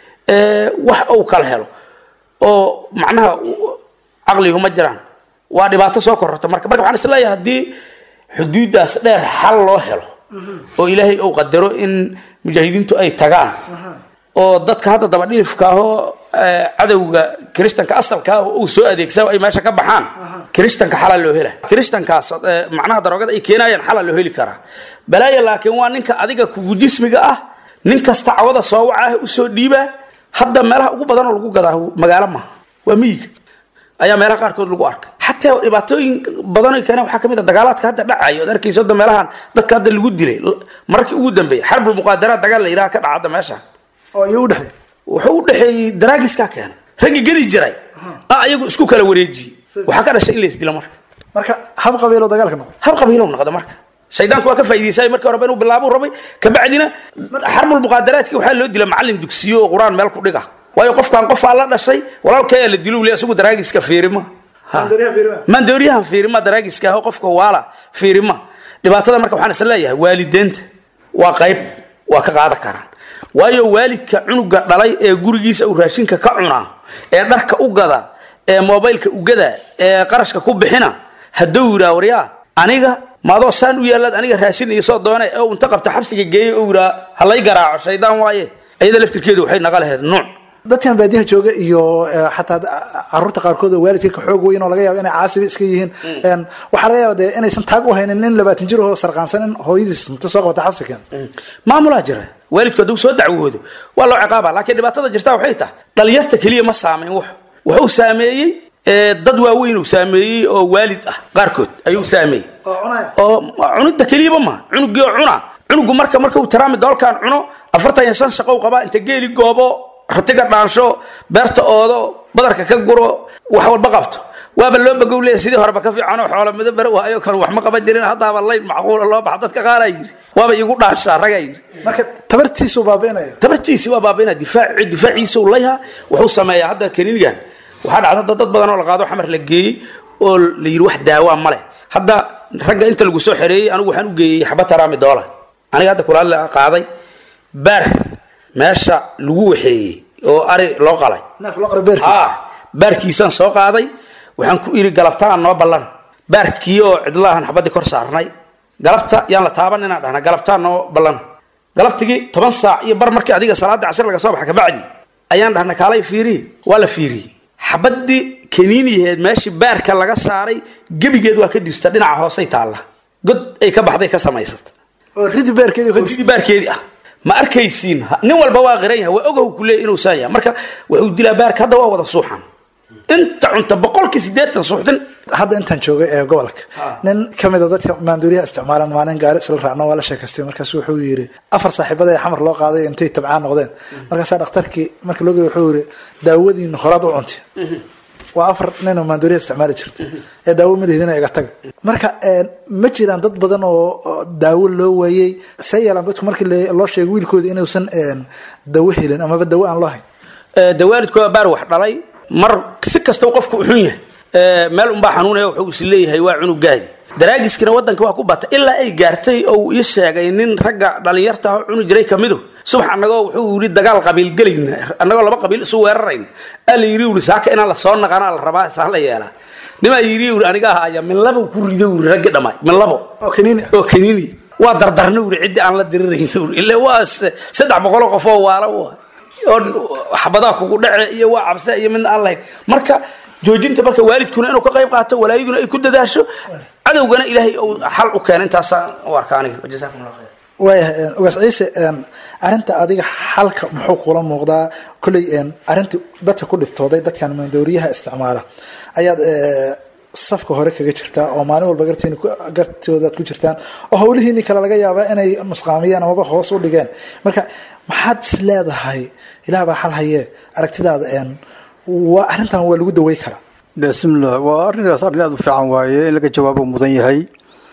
ee, wax uu kala helo oo macnaha u- caqligu ma jiraan waa dhibaato soo kororta marka marka waxaan isleeyahay haddii xuduuddaas dheer xal loo helo oo ilaahay uu qadaro in mujaahidiintu ay tagaan oo dadka hadda dabadhilifka ahoo eh, cadowga kiristanka asalka ah uu soo adeegsa ay meesha ka baxaan kiristanka xalaa loo hela kiristankaas eh, macnaha daroogada ay keenayaan xalaa loo heli karaa balaaya laakiin waa ninka adiga kugu jismiga ah nin kasta cawada soo waca ah usoo dhiibaa hadda meelaha ugu badan oo lagu gadaa magaalo maaha waa miyiga ayaa meelaha qaarkood lagu arkay xataa dhibaatooyin badan ay keeneen waxaa ka mid a dagaalaadka hadda dhacayo ood arkayso hadda meelahan dadka hadda lagu dilay markii ugu dambeeyay xarbul muqaadaraad dagaal la yidhaha ka dhaca hadda meeshaan oo iyo u dhexeey wuxuu u dhexeeyey daraagiskaa keenay raggii gedi jiray a ayagu isku kala wareejiyey waxaa ka dhashay in la isdilo marka marka hab qabiilo dagaalka noqdo hab qabiilow noqda marka shaydaanku waa ka faa'iidaysay markii horeba inuu bilaabuu rabay kabacdina xarbul muqaadaraadkii waxaa loo dila macallin dugsiyo oo qur-aan meel ku dhiga waayo qofkan qofaa la dhashay walaalkaya la diluu le isagu daraagiska fiirima Ha. maandooriyahan fiirima daraagiska ah oo qofka waala fiirima dhibaatada marka waxaan isla leeyahay waalideenta waa qayb waa ka qaadan karaan waayo waalidka cunuga dhalay ee gurigiisa uu raashinka ka cunaa ee dharka u gada ee mobaylka u gada ee qarashka ku bixina hadduu yiraa waryaa aniga maadoo saan u yaalaad aniga raashin iyo soo doone ee uu inta qabta xabsiga geeyey oo yiraa halay garaaco shaydaan waaye iyada laftirkeedu waxay naqa lahayd nuuc dadkan baadiyaha jooga iyo eh, xataa caruurta qaarkood oo waalidka ka xoog weyn oo laga yaabo inay caasiba iska yihiin En, waxaa laga yaaba dee inaysan taag u haynin nin labaatan jir oo sarqaansan in hooyadiis inta soo qabata xabsi keenta maamulaa jira waalidku hadduu soo dacwoodo waa loo ciqaaba laakiin dhibaatada jirta waxay tahay dhalinyarta keliya ma saameyn wax wuxuu saameeyey eh, dad waaweyn uu saameeyey oo waalid ah qaarkood ayuu saameeyey oo cunaya oo cunida keliyaba ma cunugii oo cuna cunugu marka marka uu taraami doolkaan cuno afartan iyo shan shaqo u qabaa inta geeli goobo ratiga dhaansho beerta oodo badarka ka guro wax walba qabto waaba loo bagow leeya sidii horeba ka fiicanoo xoolo mido bere waayo kan wax ma qaban jirin haddaaba layn macquula loo baxa dadka qaaraa yiri waaba igu dhaanshaa ragaa yiri marka tabartiisuu baabi'inaya tabartiisi waa baabaina difaaci difaaciisa uu layha wuxuu sameeyaa hadda kaniinigan waxaa dhacda dad dad badan oo la qaado xamar la geeyey oo la yidhi wax daawaa ma leh hadda ragga inta lagu soo xereeyey anigu waxaan u geeyey xaba taraami doola aniga hadda kulaal la qaaday baar meesha lagu waxeeyey oo ari loo qalay neef loo qora beerkii ha baarkiisaan soo qaaday waxaan ku iri galabtaan noo ballan baarkii oo cidlaahan xabadii kor saarnay galabta yaan la taaban inaan dhahna galabtaan noo ballan galabtigii toban saac iyo bar markii adiga salaada casir laga soo baxa kabacdi ayaan dhahna kaalay fiiriye waa la fiiriyey xabadii kaniiniyaheed meeshii baarka laga saaray gebigeed waa ka duusta dhinaca hoosay taalla god ay ka baxday ka samaysata oo ridi beerkeedii ka sidii baarkeedii ah ma arkaysiin Ha- nin walba waa qiran yahay waa ogow ku leeyahy inuu saan yahay marka wuxuu dilaa baarka hadda waa wada suuxan inta cunta boqolkii siddeetan suuxdin hadda intaan joogay ee gobolka nin ka mid a dadka maanduuriyaha isticmaalan maalin gaari isla raacno waa la sheekaystay markaas wuxuu yidhi afar saaxiibada ee xamar loo qaaday intay tabcaan noqdeen markaasaa dhakhtarkii markii loo geeyey wuxuu yidhi daawadiina horaad u cuntay waa afar nin oo maanduuriyaha isticmaali jirta ee daawo madihidina iga taga marka een, ma jiraan dad badan oo oo daawo loo waayey see yeelaan dadku markii le- loo sheegay wiilkooda inuusan een, dawo helin amaba dawo aan loo hayn Eh, de waalidku waa baar wax dhalay mar si kasta qofku u xun yahay Eh, meel unbaa xanuunaya wuxuu is leeyahay waa cunugaadi daraagiskina wadanka waa ku bata ilaa ay gaartay oo ii sheegay nin ragga dhalinyarta ah oo cuni jiray kamidu subax annagoo wuxuu yidhi dagaal qabiil gelayna annagoo laba qabiil isu weerarayn aa la yidhi uri saaka inaan la soo naqanaa la rabaa saa la yeelaa nimaa yidhi uri aniga ahaaya min labo ku rido uri raggi dhammaay min labo oo kaniini oo kaniini waa dardarna uri ciddi aan la dirirayn uri ile waa s- saddex boqoloo qof oo waala waa oo xabadaa kugu dhace iyo waa cabse iyo midna aan lahayn marka joojinta marka waalidkuna inuu ka qayb qaato walaayaduna ay ku dadaasho cadowgana ilaahay uu xal u keena intaasaan u arka aniga jazaakum allah khayr waayahay een, ugaas ciise een, arrinta adiga xalka muxuu kula muuqdaa kolley een, arrinta dadka ku dhiftooday dadkan maandooriyaha isticmaala ayaad ee, safka hore kaga jirtaa oo maalin walba gartiin gartoodaad ku jirtaan oo howlihiinii kale laga yaabaa inay nusqaamiyeen amaba hoos u dhigeen marka maxaad is leedahay ilaah baa xal hayee aragtidaada een, waa arrintan waa lagu dawey karaa bismillah waa arrinkaas arrin aada u fiican waaye in laga jawaabo mudan yahay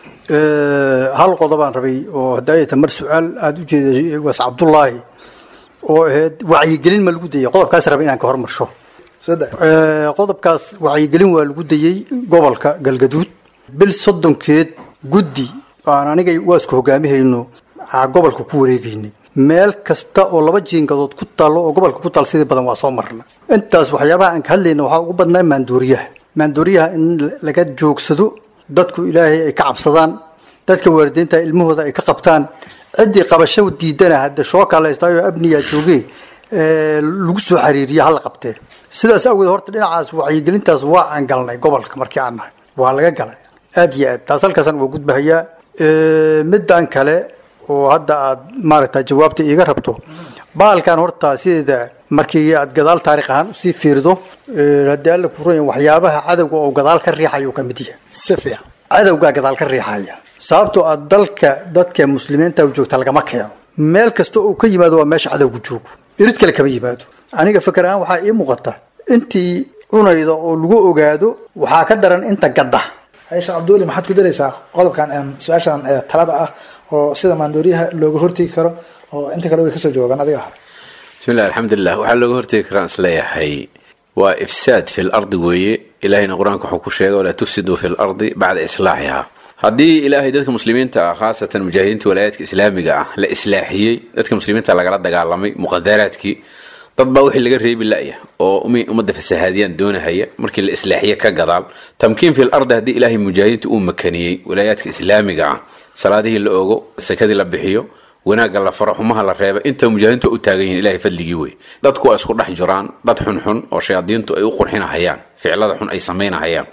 Eh, hal qodobaan rabay oo hadaayata mar su-aal aada u jeeday waas cabdullaahi oo ahayd wacyigelin ma lagu dayay qodobkaas rabay inaan ka hormarsho soo da Eh, qodobkaas wacyigelin waa lagu dayey gobolka galgaduud bil soddonkeed guddi aan aniga waasku hogaamihayno aa gobolka ku wareegaynay meel kasta oo laba jiingadood ku taalo oo gobolka ku taal sidii badan waa soo marna intaas waxyaabaha aan ka hadlayna waxaa ugu badnaa maandooriyaha maandooriyaha in laga joogsado dadku ilaahay ay ka cabsadaan dadka waalidiinta ilmahooda ay ka qabtaan ciddii qabasho diidana hadda shookaa la haystaayo abniyaa joogee ee, lagu soo xiriiriya hala qabtee sidaas awgeed horta dhinacaas wacyigelintaas waa aan galnay gobolka markii aan nahay waa laga galay aad iyo aad taas halkaasaan waa gudbahayaa Ee, middan kale oo hadda aad maaragta jawaabta iiga rabto baalkan horta sideeda markii aad gadaal taariikh ahaan usii fiirido ee, haddii alla ku ronya waxyaabaha cadowga oo gadaal ka riixaya uu ka mid yahay si fiican cadowgaa gadaal ka riixaya sababtoo ah dalka dadka muslimiinta u joogta lagama keeno meel kasta uu ka yimaado waa meesha cadowgu joogo irid kale kama yimaado aniga fikir ahaan waxaa ii muuqata intii cunayda oo lagu ogaado waxaa ka daran inta gadda haysha cabduuli maxaad ku daraysaa qodobkan een, su-aashan ee talada ah oo sida maandooriyaha looga hortegi karo oo inta kale way kasoo jawaabaan adiga hore bismi illah alxamdulilah waxaa looga hortegi karaan isleeyahay waa ifsaad fi lardi weeye ilahayna qur-aanka wuxuu ku sheegay walaa tufsiduu fi lardi bacda islaaxiha haddii ilaahay dadka muslimiinta ah khaasatan mujaahidiinta walaayaadka islaamiga ah la islaaxiyey dadka muslimiinta lagala dagaalamay muqadaraadkii dad baa wixii laga reebi la'ya oo umi ummadda fasahaadiyaan doonahaya markii la islaaxiye ka gadaal tamkiin fi lardi haddii ilaahay mujaahidiinta uu makaniyey walaayaadka islaamiga ah salaadihii la ogo sakadii la bixiyo wanaagga la faro xumaha la reeba inta mujaahidiintu u taagan yihiin ilahay fadligii wey dadku waa isku dhex jiraan dad xunxun oo shayaadiintu ay u qurxinahayaan ficilada xun ay samaynahayaan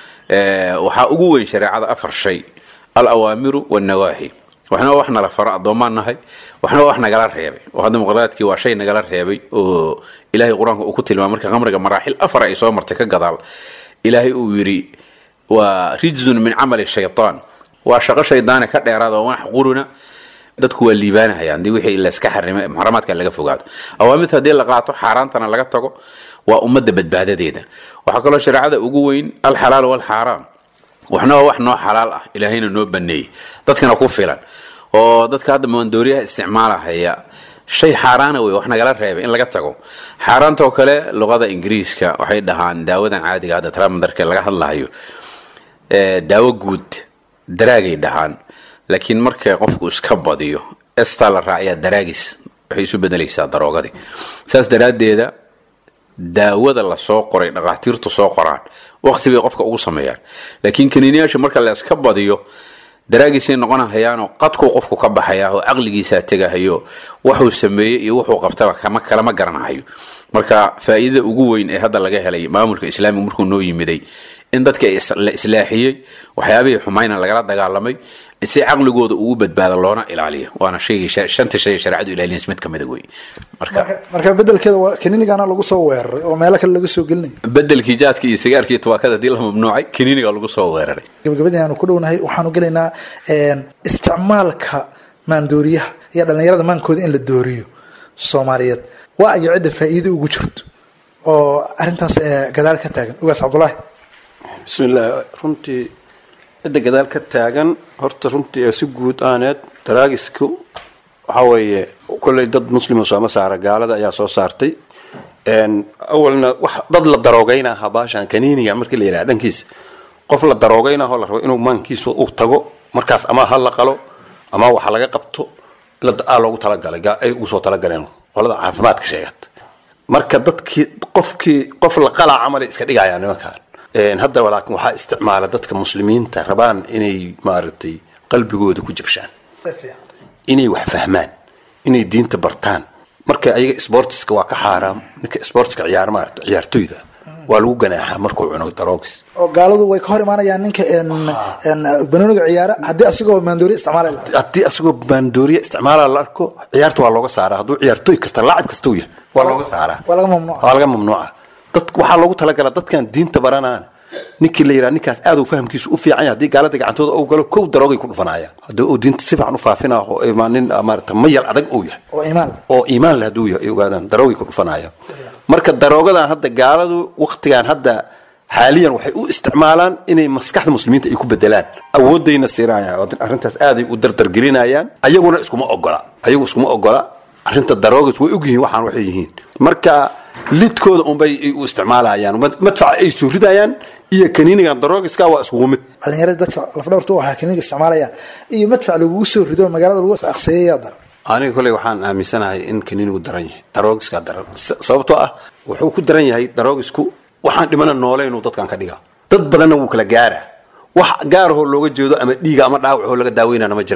Eh, waxaa ugu weyn shareecada afar shay al awaamiru wannawaahi waxna waa wax nala faro addoomaan nahay waxna waa wax nagala reebay oo hadda muqadaadkii waa shay nagala reebay oo ilaahay qur-aanka uu ku tilmaamay marka khamriga maraaxil afar ay soo martay ka gadaal ilaahay uu yidhi waa rijzun min camali shaytaan waa shaqo shaydaane ka dheeraada oo wanax quruna dadku waa liibaanahayaan dii wixii layska xarimay muxaramaadka laga fogaado awaamirta haddii la qaato xaaraantana laga tago waa ummadda badbaadadeeda waxaa kaloo shareecada ugu weyn alxalaal walxaaraam waxna waa wax noo xalaal ah ilaahayna noo baneeyey dadkana ku filan oo dadka hadda maandooriyaha isticmaalahaya shay xaaraana wey wax nagala reebay in laga tago xaaraantoo kale luqada ingiriiska waxay dhahaan daawadan caadiga hadda tramadarka laga hadlahayo ee, daawo guud daraagay dhahaan laakiin marka qofku iska badiyo estaa la raaciyaa daraagis waxay isu bedelaysaa daroogadii saas daraaddeeda daawada la soo qoray dhakhaatiirtu soo qoraan waqti bay qofka ugu sameeyaan laakiin kaniiniyaasha marka la iska badiyo daraagiisay noqonahayaanoo qadkuu qofku ka baxayaa oo caqligiisaa tegahayo wuxuu sameeyey iyo wuxuu qabtaba kama kalama garanahayo marka faa'iidada ugu weyn ee hadda laga helay maamulka islaamiga markuu noo yimiday in dadka is- la islaaxiyey waxyaabihii xumayna lagala dagaalamay si caqligooda ugu badbaado loona ilaaliyo waana shaygii sha- shanta shay ee shareecadu ilaalinays mid ka mida wey marka marka bedelkeeda waa kaniinigana lagu soo weeraray oo meelo kale laga soo gelinaya bedelkii jaadka iyo sigaarkii tubaakada haddii la mamnuucay kaniiniga lagu soo weeraray gabagabadii aanu ku dhownahay waxaanu gelaynaa een, isticmaalka maandooriyaha iyo dhallinyarada maankooda in la dooriyo soomaaliyeed waa ayo cidda faa'iido ugu jirto oo arrintaas ee gadaal ka taagan ugaas cabdulaahi bismillaah runtii cidda gadaal ka taagan horta runtii ee si guud aaneed daraagisku waxaa weeye kolley dad muslima sooma saara gaalada ayaa soo saartay Een, awalna wax dad la daroogaynaha baashan kaniiniga markii la yidhaha dhankiisa qof la daroogaynaho la rabo inuu maankiisa uu tago markaas ama ha la qalo ama waxa laga qabto la aa loogu talagalay gaa- ay ugu soo talagaleen qolada caafimaadka sheegata marka dadkii qofkii qof la qalaa camalay iska dhigayaan nimankan Een, hadda laakiin waxaa isticmaala dadka muslimiinta rabaan inay maaragtay qalbigooda ku jabshaan inay wax fahmaan inay diinta bartaan marka ayaga sportiska waa ka xaaraam ninka sportiska ciyaar maarata ciyaartoyda waa lagu ganaaxaa markuu cuno daroogis oo gaaladu way ka hor imaanayaan ninka een, een, banooniga ciyaara haddii asigoo maandooriya isticmaali lahaa haddii asagoo baandooriya isticmaala la arko ciyaarta waa looga saaraa hadduu ciyaartoy kasta laacib kasta u yahay waa looga saaraa waa laga mamnuuca waa laga mamnuuca dad waxaa loogu talagalaa dadkan diinta baranaan ninkii la yidhaha ninkaas aad uu fahamkiisu u fiican yahay haddii gaalada gacantooda uu galo kow daroogay ku dhufanayaan haddii uu diinta si fiican u faafina oo ima nin maarata mayal adag uu yahay oo iimaan leh. oo iimaan leh hadduu yahay ay ogaadaan daroogay ku dhufanayaan marka daroogadan hadda gaaladu waqtigan hadda xaaliyan waxay u isticmaalaan inay maskaxda muslimiinta ay ku bedelaan awoodayna siirayaan oo arrintaas aaday u dardargelinayaan ayaguna iskuma ogola ayagu iskuma ogola arrinta daroogas way ogyihiin waxaan waxay yihiin marka lidkooda unbay ay u isticmaalayaan mad- madfaca ay soo ridayaan iyo kaniinigan daroogiska waa iskugu mid dhallinyarada dadka lafdhabartu u ahaa kaniiniga isticmaalayaan iyo madfac lagugu soo rido magaalada lagu aqseeyay yaa daran aniga koley waxaan aaminsanahay in kaniinigu daran yahay daroogiskaa daran S- sababtoo ah wuxuu ku daran yahay daroogisku waxaan dhimana noole inuu dadkan ka dhigaa dad badanna wuu kala gaaraa wax gaarahoo looga jeedo ama dhiiga ama dhaawacoo laga daaweynana ma jiraan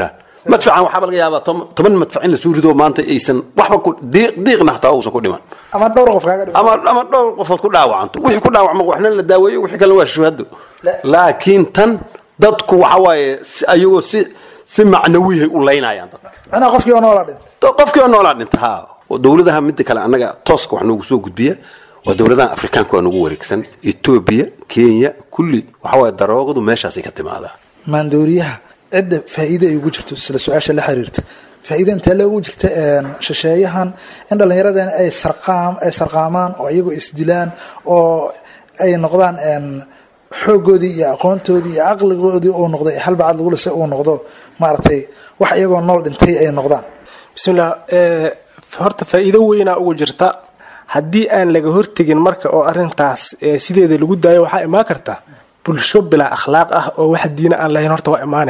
madfacan waxaaba laga yaabaa tom- toban madfac in lasuu rido maanta aysan waxba ku diiq diiqna hataa uusan ku dhiman ama dhowr qof kaaga dhima ama ama dhowr qofood ku dhaawacanto wixii ku dhaawacma waxna la daaweeyo wixii kalena waa shuhado laakiin tan dadku waxa waaye si- ayagoo si si macnawihay u laynayaan dadka macnaha qofkii oo noola dhintay To- qofkii oo noolaa dhinta ha oo dowladaha midda kale annaga tooska wax noogu soo gudbiya waa dowladaha afrikaanka waa nagu wareegsan etoobiya kenya kulli waxa waaye daroogadu meeshaasay ka timaadaa maandooriyaha cidda faa'iide ay ugu jirto sida su-aasha la xiriirta faa'iide intee le ugu jirta een, shisheeyahan in dhallinyaradeen ay sarqaam ay sarqaamaan oo iyagoo isdilaan oo ay noqdaan een, xooggoodii iyo aqoontoodii iyo caqligoodii uu noqday halbacad lagu lise uu noqdo maaragtay wax iyagoo nool dhintay ay noqdaan bismillah ee, horta faa'iido weynaa ugu jirta haddii aan laga hortegin marka oo arintaas ee, sideeda lagu daayo waxaa imaan karta bulsho bilaa akhlaaq ah oo wax diina aan lahayn horta waa imaane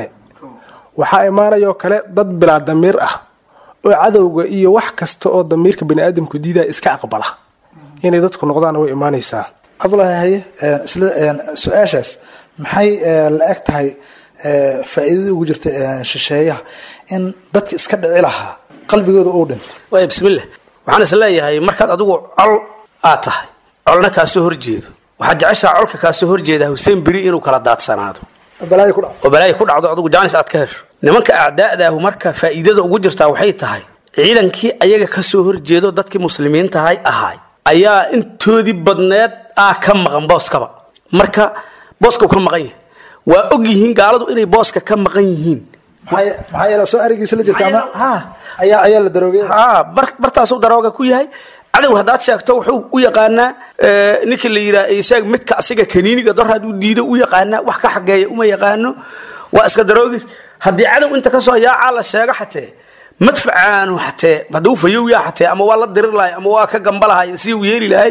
waxaa imaanayoo kale dad bilaa damiir ah oo cadowga iyo wax kasta oo damiirka baniaadamku diidaya iska aqbala inay dadku noqdaan way imaanaysaa cabdulaahi haye een, isla een, su-aashaas maxay ee, la eg tahay ee, faa'iidada ugu jirta een, shisheeyaha in dadka iska dhici lahaa qalbigooda uu dhinto waaya bismillah waxaan is leeyahay markaad adigu col aad tahay colna kaasoo horjeedo waxaad jeceshaa colka kaasoo horjeeda huseen beri inuu kala daadsanaado balaayo ku dhaco oo balaayo ku dhacdo adigu jaanis aad ka hesho nimanka acdaa'daahu marka faa'iidada ugu jirtaa waxay tahay ciidankii ayaga kasoo horjeedo dadkii muslimiintahay ahaay ayaa intoodii badneed aa ka maqan booskaba marka booska uu ka maqan yahay waa og yihiin gaaladu inay booska ka maqan yihiin maxaa maxaa yeele soo arigiisa la jirta ama Ha. ayaa ayaa la daroogay haa bar bartaasuu darooga ku yahay cadow haddaad sheegto wuxuu u yaqaanaa eh, ninkii la yidhaha isaag midka asiga kaniiniga doraad u diido u yaqaanaa wax ka xageeya uma yaqaano waa iska daroogis haddii cadow inta kasoo yaacaa la sheego xatee madfacaanu xatee hadduu fayow yaa xatee ama waa la dirir lahay ama waa ka gamba lahay si uu yeeli lahay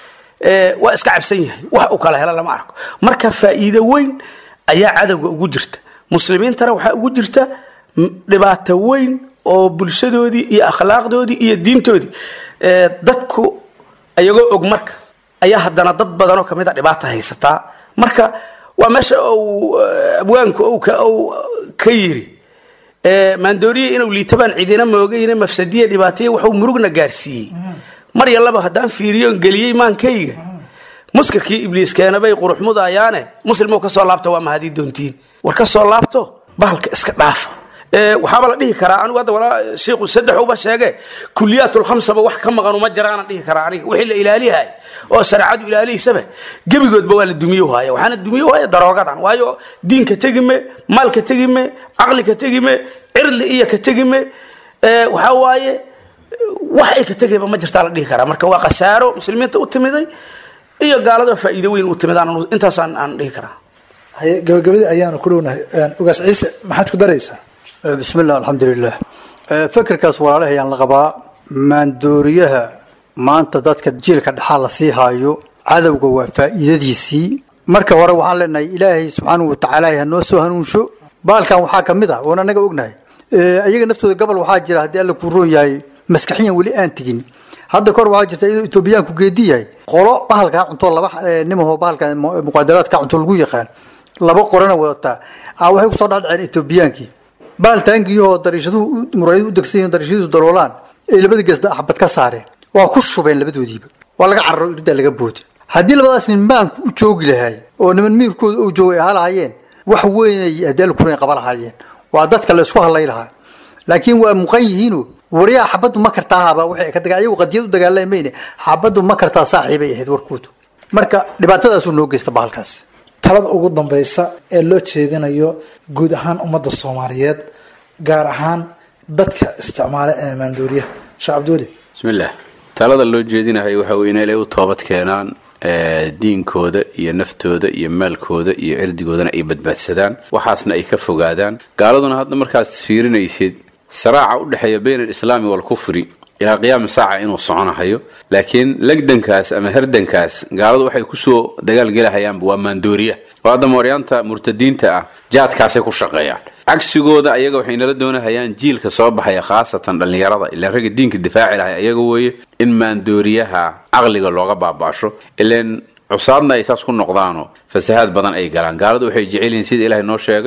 eh, waa iska cabsan yahay wax u kala hela lama arko marka faa'iido weyn ayaa cadowga ugu jirta muslimiintana waxaa ugu jirta m- dhibaato weyn oo bulshadoodii iyo akhlaaqdoodii iyo diintoodii Eh, dadku ayagoo og marka ayaa haddana dad badanoo kamid a dhibaata haysataa marka waa meesha uu eh, abwaanku uu ka- uu ka yiri Eh, maandooriye inuu liitabaan cidina moogayna mafsadiye dhibaataya wuxuu murugna gaarsiiyey mar yallaba haddaan fiiriyo on geliyey maankayga muskirkii ibliis keenabay qurux mudayaane muslimoo kasoo laabta waa mahadii doontiin war kasoo laabto bahalka iska dhaafa Eh, waxaaba la dhihi karaa anigu hadda walaa shiiku saddex uba sheege kuliyaatlkhamsaba wax ka maqan uma jiraanan dhihi karaa aniga wixii la ilaaliyahay oo shareecadu ilaalihiisaba gebigoodba waa la dumiyo haya waxaana dumiyo haya daroogadan waayo diinka tegime maalka tegime caqlika tegime cirli iyo ka tegime Eh, waxaa waaye wax ay ka tegayba ma jirtaa la dhihi karaa marka waa khasaaro muslimiinta u timiday iyo gaalada faa'iido weyn u timid aan intaasaan aan dhihi karaa haye gabagabadii ayaanu ku dhownahay Een, ugaas ciise maxaad ku daraysaa bismi illah alxamdulilah Eh, fikirkaas walaalaha ayaan la qabaa maandooriyaha maanta dadka jiilka dhexaa la sii haayo cadowga waa faa'iidadiisii marka hore waxaan leenahay ilaahay subxaanahu watacaala ha noo soo hanuunsho baalkan waxaa ka mid ah oon anaga ognahay Eh, ayaga naftooda gobol waxaa jira haddii alla kuu roon yahay maskaxiyan weli aan tegin hadda kahor waxaa jirta iyadoo etoobiyaanku geedi yahay qolo bahalkaa cunto laba eh, nimahoo bahalka mu- muqaadaraadka cunto lagu yaqaan laba qorana wadataa ah waxay kusoo dhadhaceen etoobiyaankii bahal taangiyahoo dariishaduhu u- muraayadu u degsan yihiin dariishadiisu daloolaan ay labada geesda axbad ka saareen waa ku shubeen labadoodiiba waa laga cararo irdaa laga boodi haddii labadaas nin maanku u joogi lahay oo niman miirkooda u joogay ahaa lahaayeen wax weynay haddii alla kurayn qaba lahaayeen waa dadka la isku hadlay lahaa laakiin waa muqan yihiino wariyaha xabaddu ma kartaahaba waxay ka daga ayagu qadiyad u dagaalamayne xabaddu ma kartaa saaxiibay ahayd warkoodu marka dhibaatadaasuu noo geysta bahalkaas talada ugu dambeysa ee loo jeedinayo guud ahaan ummadda soomaaliyeed gaar ahaan dadka isticmaala ee maandooriyaha sheekh cabdiweli bismillaah talada loo jeedinayo waxa weye inay u toobad keenaan eh, diinkooda iyo naftooda iyo maalkooda iyo cirdigoodana ay badbaadsadaan waxaasna ay ka fogaadaan gaaladuna hadda markaad fiirinaysid saraaca u dhexeeya bayn alislaami waalkufri ilaa qiyaami saaca inuu soconahayo laakiin legdankaas ama herdankaas gaaladu waxay kusoo dagaalgelahayaanba waa maandooriya oo hadda mooryaanta murtadiinta ah jaadkaasay ku shaqeeyaan cagsigooda ayaga waxay nala doonahayaan jiilka soo baxaya khaasatan dhallinyarada ilaa ragga diinka difaaci lahay ayaga weeye in maandooriyaha caqliga looga baabaasho ileen cusaadna ay saas ku noqdaano fasahaad badan ay galaan gaaladu waxay jecel yihiin sida ilaahay noo sheegay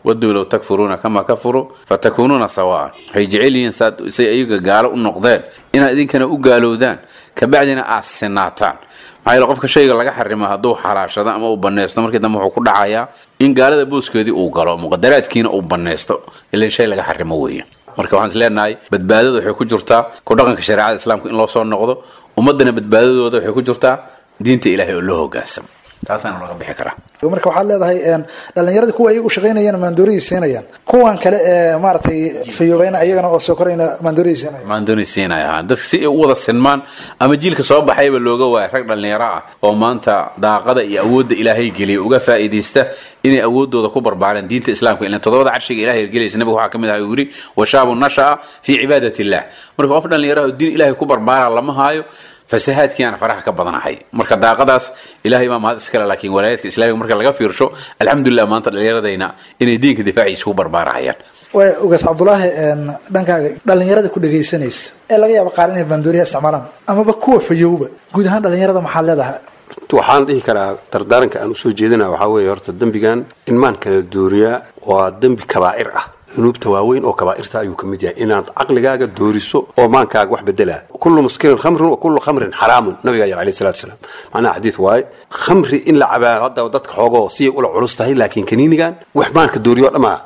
waduu low takfuruuna kamaa kafaruu fatakuunuuna sawaan waxay jecel yihiin saad say ayaga gaalo u noqdeen inaad idinkana u gaalowdaan kabacdina aad sinaataan maxaa yeele qofka shayga laga xarimo hadduu xalaashado ama uu banaysto markii dambe wuxuu ku dhacayaa in gaalada booskeedii uu galo muqadaraadkiina uu banaysto ilan shay laga xarimo weeye marka waxaan is leenahay badbaadada waxay ku jirtaa ku dhaqanka shareecada islaamka in loo soo noqdo ummaddana badbaadadooda waxay ku jirtaa diinta ilaahay oo loo hogaansamo taasaana laga bixi karaa marka waxaad leedahay dhalinyarada kuwa ayaga u shaqaynayaan maandooriyay siinayaan kuwan kale ee maaragtay fayoobayna ayagana oo soo korayna maandooriyay siinayaan maandooni siinaya ha dadka si ay u wada sinmaan ama jiilka soo baxayba looga waaya rag dhallinyaro ah oo maanta daaqada iyo awoodda ilaahay geliya uga faa'iidaysta inay awoodooda ku barbaareen diinta islaamka ilan todobada carshiga ilahay hergelaysa nabiga waxaa ka mid aha uu yidhi washaabu nasha'a fii cibaadat illah marka qof dhallinyaraha oo diin ilahay ku barbaara lama haayo fasahaadkiiaan faraha ka badanahay marka daaqadaas ilahay baa mahad iskale laakiin walaayaadka islaamiga marka laga fiirsho alxamdulilah maanta dhallinyaradayna inay diinka difaaciisa ku barbaarahayaan way ugaas cabdulaahi dhankaaga dhalinyarada ku dhegaysanaysa ee laga yaabo qaar inay maandooriya isticmaalaan amaba kuwa fayowba guud ahaan dhalinyarada maxaad leedahay waxaan dhihi karaa dardaaranka aan usoo jeedina waxaa weeye horta dembigan in maan kala dooriyaa waa dembi kabaa'ir ah dunuubta waaweyn oo kabaa'irta ayuu ka mid yahay inaad caqligaaga dooriso oo maankaaga wax bedelaa kullu muskirin khamrin wa kullu khamrin xaraamun nabigaa yar alayhi salatu wasalaam macnaha xadiid waaye khamri in la cabaa hadda dadka xoogoo siyay ula culus tahay laakiin kaniinigan wax maanka dooriyo dhammaa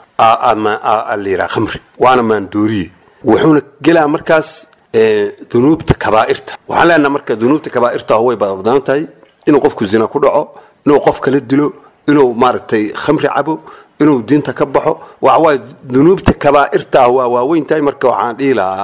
la yidhaha khamri waana maan dooriye wuxuuna gelaa markaas dunuubta kabaa'irta waxaan leenaha marka dunuubta kabaa'irta way badan tahay inuu qofku zina ku dhaco inuu qof kala dilo inuu maaragtay khamri cabo inuu diinta ka baxo waxawaaye dunuubta kabaa'irta waa waaweyn tahay marka waxaan dhihi lahaa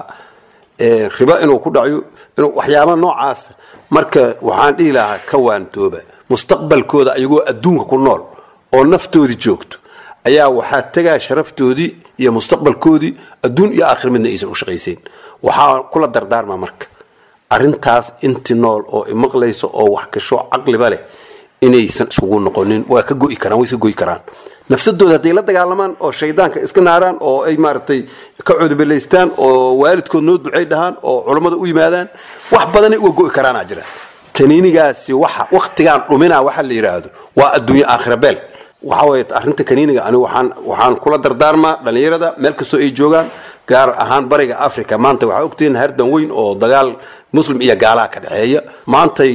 riba inuu ku dhaco inuu waxyaaba noocaas marka waxaan dhihi lahaa ka waantooba mustaqbalkooda ayagoo adduunka ku nool oo naftoodii joogto ayaa waxaa tegaa sharaftoodii iyo mustaqbalkoodii adduun iyo aakhir midna aysan u shaqaysayn waxaa kula dardaarma marka arrintaas inti nool oo imaqlayso oo wax gasho caqliba leh inaysan isugu noqonin waa ka go'i karaan way iska go'i karaan nafsadooda hadday la dagaalamaan oo shaydaanka iska naaraan oo ay maaragtay ka cudubelaystaan oo waalidkood noo ducay dhahaan oo culammada u yimaadaan wax badanay uga go'i karaanaa jira kaniinigaasi waxa waktigaan dhuminaa waxa la yidhaahdo waa adduunyo aakhira beel waxa weeye arrinta kaniiniga ani waxaan waxaan kula dardaarmaa dhallinyarada meel kastoo ay joogaan gaar ahaan bariga africa maanta waxaa ogtihiin hardan weyn oo dagaal muslim iyo gaalaha ka dhexeeya maantay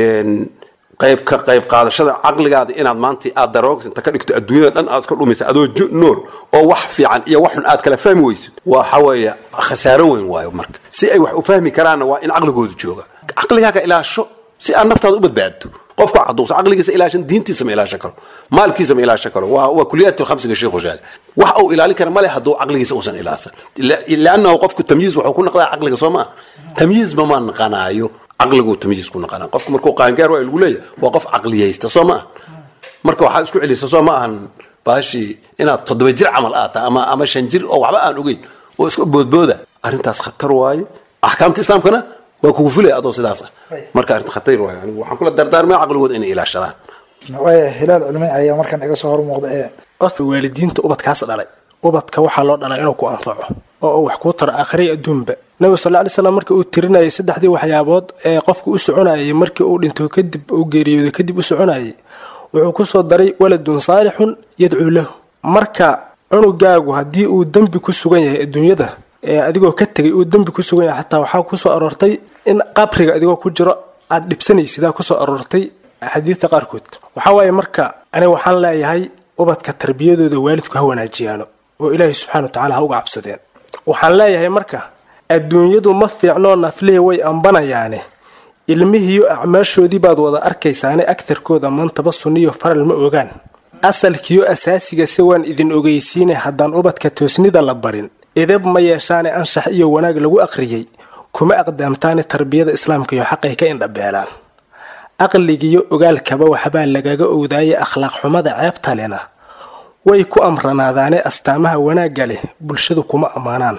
qayb ka qayb qaadashada caqligaada inaad maanta aad daroogs inta ka dhigto adduunyada dhan aad iska dhumaysa adoo nool oo wax fiican iyo wax xun aad kala fahmi weysid waxa weeye khasaaro weyn waayo marka si ay wax u fahmi karaanna waa in caqligoodu jooga caqligaaga ilaasho si aad naftaada u badbaaddo qofka haduusa caqligiisa ilaashan diintiisa ma ilaashan karo maalkiisa ma ilaashan karo waa waa kuliyaat khamsiga sheekhu sheegay wax uu ilaalin kara male hadduu caqligiisa uusan ilaasan liannahu qofku tamyiiz wuxuu ku naqdaa caqliga soo maa tamyiizba ma naqanaayo caqligu tamyiiz ku naqanaa qofku markuu qaangaar waa lagu leeyahay waa qof caqliyaysta soo ma ah marka waxaa isku celisa soo ma ahan baashii inaad toddoba jir camal aata ama ama shan jir oo waxba aan ogeyn oo isku boodbooda arrintaas khatar waaye axkaamta islaamkana waa kugu fulaya adoo sidaas ah marka arrinta khatar waaye anigu waxaan kula dardaarmaya caqligooda inay ilaashadaan waaya hilaal culmi ayaa markan iga soo hor muuqda ee horta waalidiinta ubadkaas dhalay ubadka waxaa loo dhalaa inuu ku anfaco oo uu wax kuu taro aakhiray adduunba nabiga sal lla alay slam markii uu tirinayay saddexdii waxyaabood ee qofku u soconayay markii uu dhinto kadib uu geeriyooday kadib u soconayay wuxuu ku soo daray waladun saalixun yadcuu lahu marka cunugaagu haddii uu dembi ku sugan yahay adduunyada ee adigoo ka tegay uu dembi ku sugan yahay xataa waxaa kusoo aroortay in qabriga adigoo ku jiro aad dhibsanaysidaa kusoo aroortay xadiidta qaarkood waxaa waaye marka aniga waxaan leeyahay ubadka tarbiyadooda waalidku ha wanaajiyaano oo ilaahay subxana wa tacala ha uga cabsadeen waxaan leeyahay marka adduunyadu ma fiicnoo naflihii way ambanayaane ilmihiiyo acmaashoodii baad wada arkaysaane agtarkooda maantaba sunniyo faral ma ogaan asalkiyo asaasiga se waan idin ogeysiine haddaan ubadka toosnida la barin idab ma yeeshaane anshax iyo wanaag lagu aqriyey kuma aqdaamtaane tarbiyada islaamka iyo xaqay ka indhabeelaan aqligiyo ogaalkaba waxbaa lagaga owdaaye akhlaaq xumada ceebta lena way ku amranaadaane astaamaha wanaagga leh bulshadu kuma ammaanaan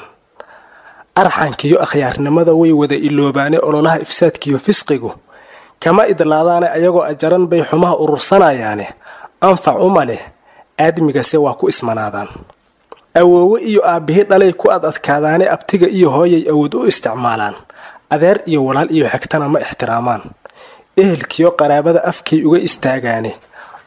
arxankiyo akhyaarnimada way wada iloobaane ololaha ifsaadkiyo fisqigu kama idlaadaane ayagoo ajaran bay xumaha urursanayaane anfac uma leh aadmigase waa ku ismanaadaan awoowe iyo aabbihi dhalay ku ad adkaadaane abtiga iyo hooyay awood u isticmaalaan adeer iyo walaal iyo xigtana ma ixtiraamaan ehelkiyo qaraabada afkay uga istaagaane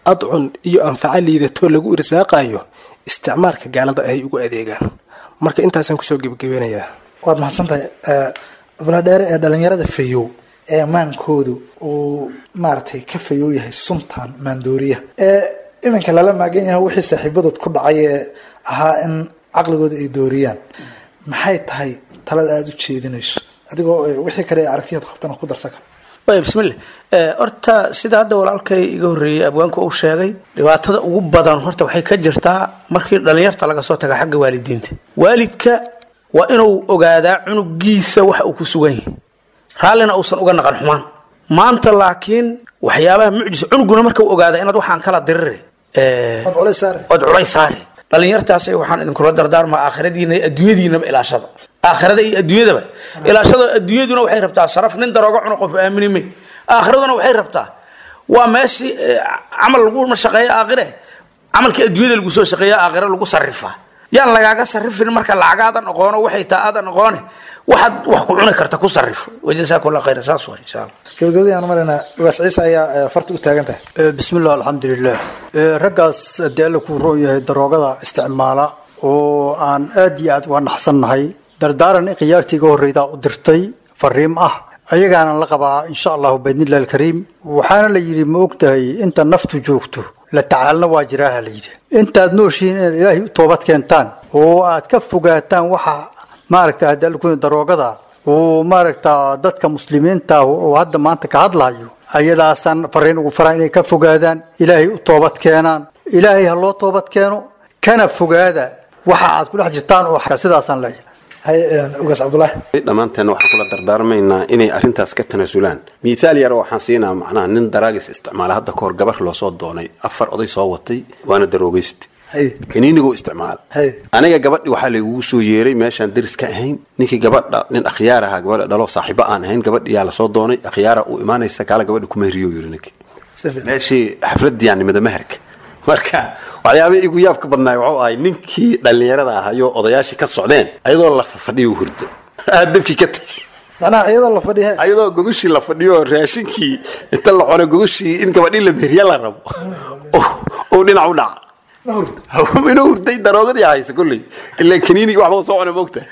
adcun iyo anfaco liidato lagu irsaaqayo isticmaalka gaalada ay ugu adeegaan marka intaasaan kusoo gebagabeynayaa waad mahadsantahay abladheere ee dhalinyarada fayow ee maankoodu uu maaragtay ka fayow yahay suntan maandooriya ee iminka lala maagan yahay wixii saaxiibadood ku dhacay ee ahaa in caqligooda ay dooriyaan maxay tahay talada aada u jeedinayso adigoo wixii kale ee aragtiyaad qabtana ku darsan karo way bismillah horta sida hadda walaalkay iga horreeyey abwaanku uu sheegay dhibaatada ugu badan horta waxay ka jirtaa markii dhallinyarta laga soo taga xagga waalidiinta waalidka waa inuu ogaadaa cunugiisa waxa uu ku sugan yahay raallina uusan uga naqan xumaan maanta laakiin waxyaabaha mucjisa cunuguna marka uu ogaada inaad waxaan kala dirire waad culays saare ood culays saare dhallinyartaas waxaan idinkula dardaarmaa aakhiradiina iyo adduunyadiinaba ilaashada aakhirada iyo adduunyadaba ilaashada adduunyaduna waxay rabtaa sharaf nin darooga cuno qof aamini may aakhiraduna waxay rabtaa waa meeshii camal lagu shaqeeya aakhire camalkii adduunyada lagu soo shaqeeya aakhire lagu sarrifaa yaan lagaaga sarrifin marka lacagaadan aqoono waxay taa aadan aqoone waxaad wax ku cuni karta ku sarrifo wajazaakum allah khayra saas waa insha allah gabagabadii aan maraynaa ugaas ciise ayaa farta u taagan tahay bismillah alxamdulilah raggaas haddii alla kuu roon yahay daroogada isticmaala oo aan aad iyo aad uga naxsannahay dardaaran in khiyaartiiga horreydaa u dirtay fariim ah ayagaana la qabaa insha allahu baidnillahi alkariim waxaana la yidhi ma ogtahay inta naftu joogto la tacaalna waa jiraaha la yidhi intaad nooshihiin inaad ilaahay u toobad keentaan oo aad ka fogaataan waxa maaragta haddii alla kuu daroogada oo maaragta dadka muslimiinta oo hadda maanta ka hadlayo ayadaasaan fariin ugu faraa inay ka fogaadaan ilaahay u toobad keenaan ilaahay ha loo toobad keeno kana fogaada waxa aad ku dhex jirtaan oo sidaasaan leeyahay hay ugaas cabdulaahi dhammaanteen waxaan kula dardaarmaynaa inay arrintaas ka tanaasulaan mithaal yar oo waxaan siinaa macnaha nin daraagis isticmaala hadda kahor gabar loo soo doonay afar oday soo watay waana daroogaysta hay kaniiniguu isticmaala hay aniga gabadhi waxaa laygugu soo yeeray meeshaan deris ka ahayn ninkii gabadha nin akhyaar ahaa gabadha dhaloo saaxiibo aan ahayn gabadhiyaa lasoo doonay akhyaara uu imaanaysa kaala gabadha ku mehriyo yiri ninkii si fiican meeshii xafladii nimada meherka marka waxyaaba igu yaabka badnaay wuxuu ahay ninkii dhallinyarada ahayo odayaashii ka socdeen ayadoo la fadhiyo hurdo aad dabkii ka tagay macnaha iyadoo la fadhiya ayadoo gogoshii la fadhiyo raashinkii inta la cunay gogoshii in gabadhii la mehriya la rabo oo- oo dhinac u dhaca ma hurdo inuu hurday daroogadii haysa kolley ilaa kaniinigii waxba soo cunay moogta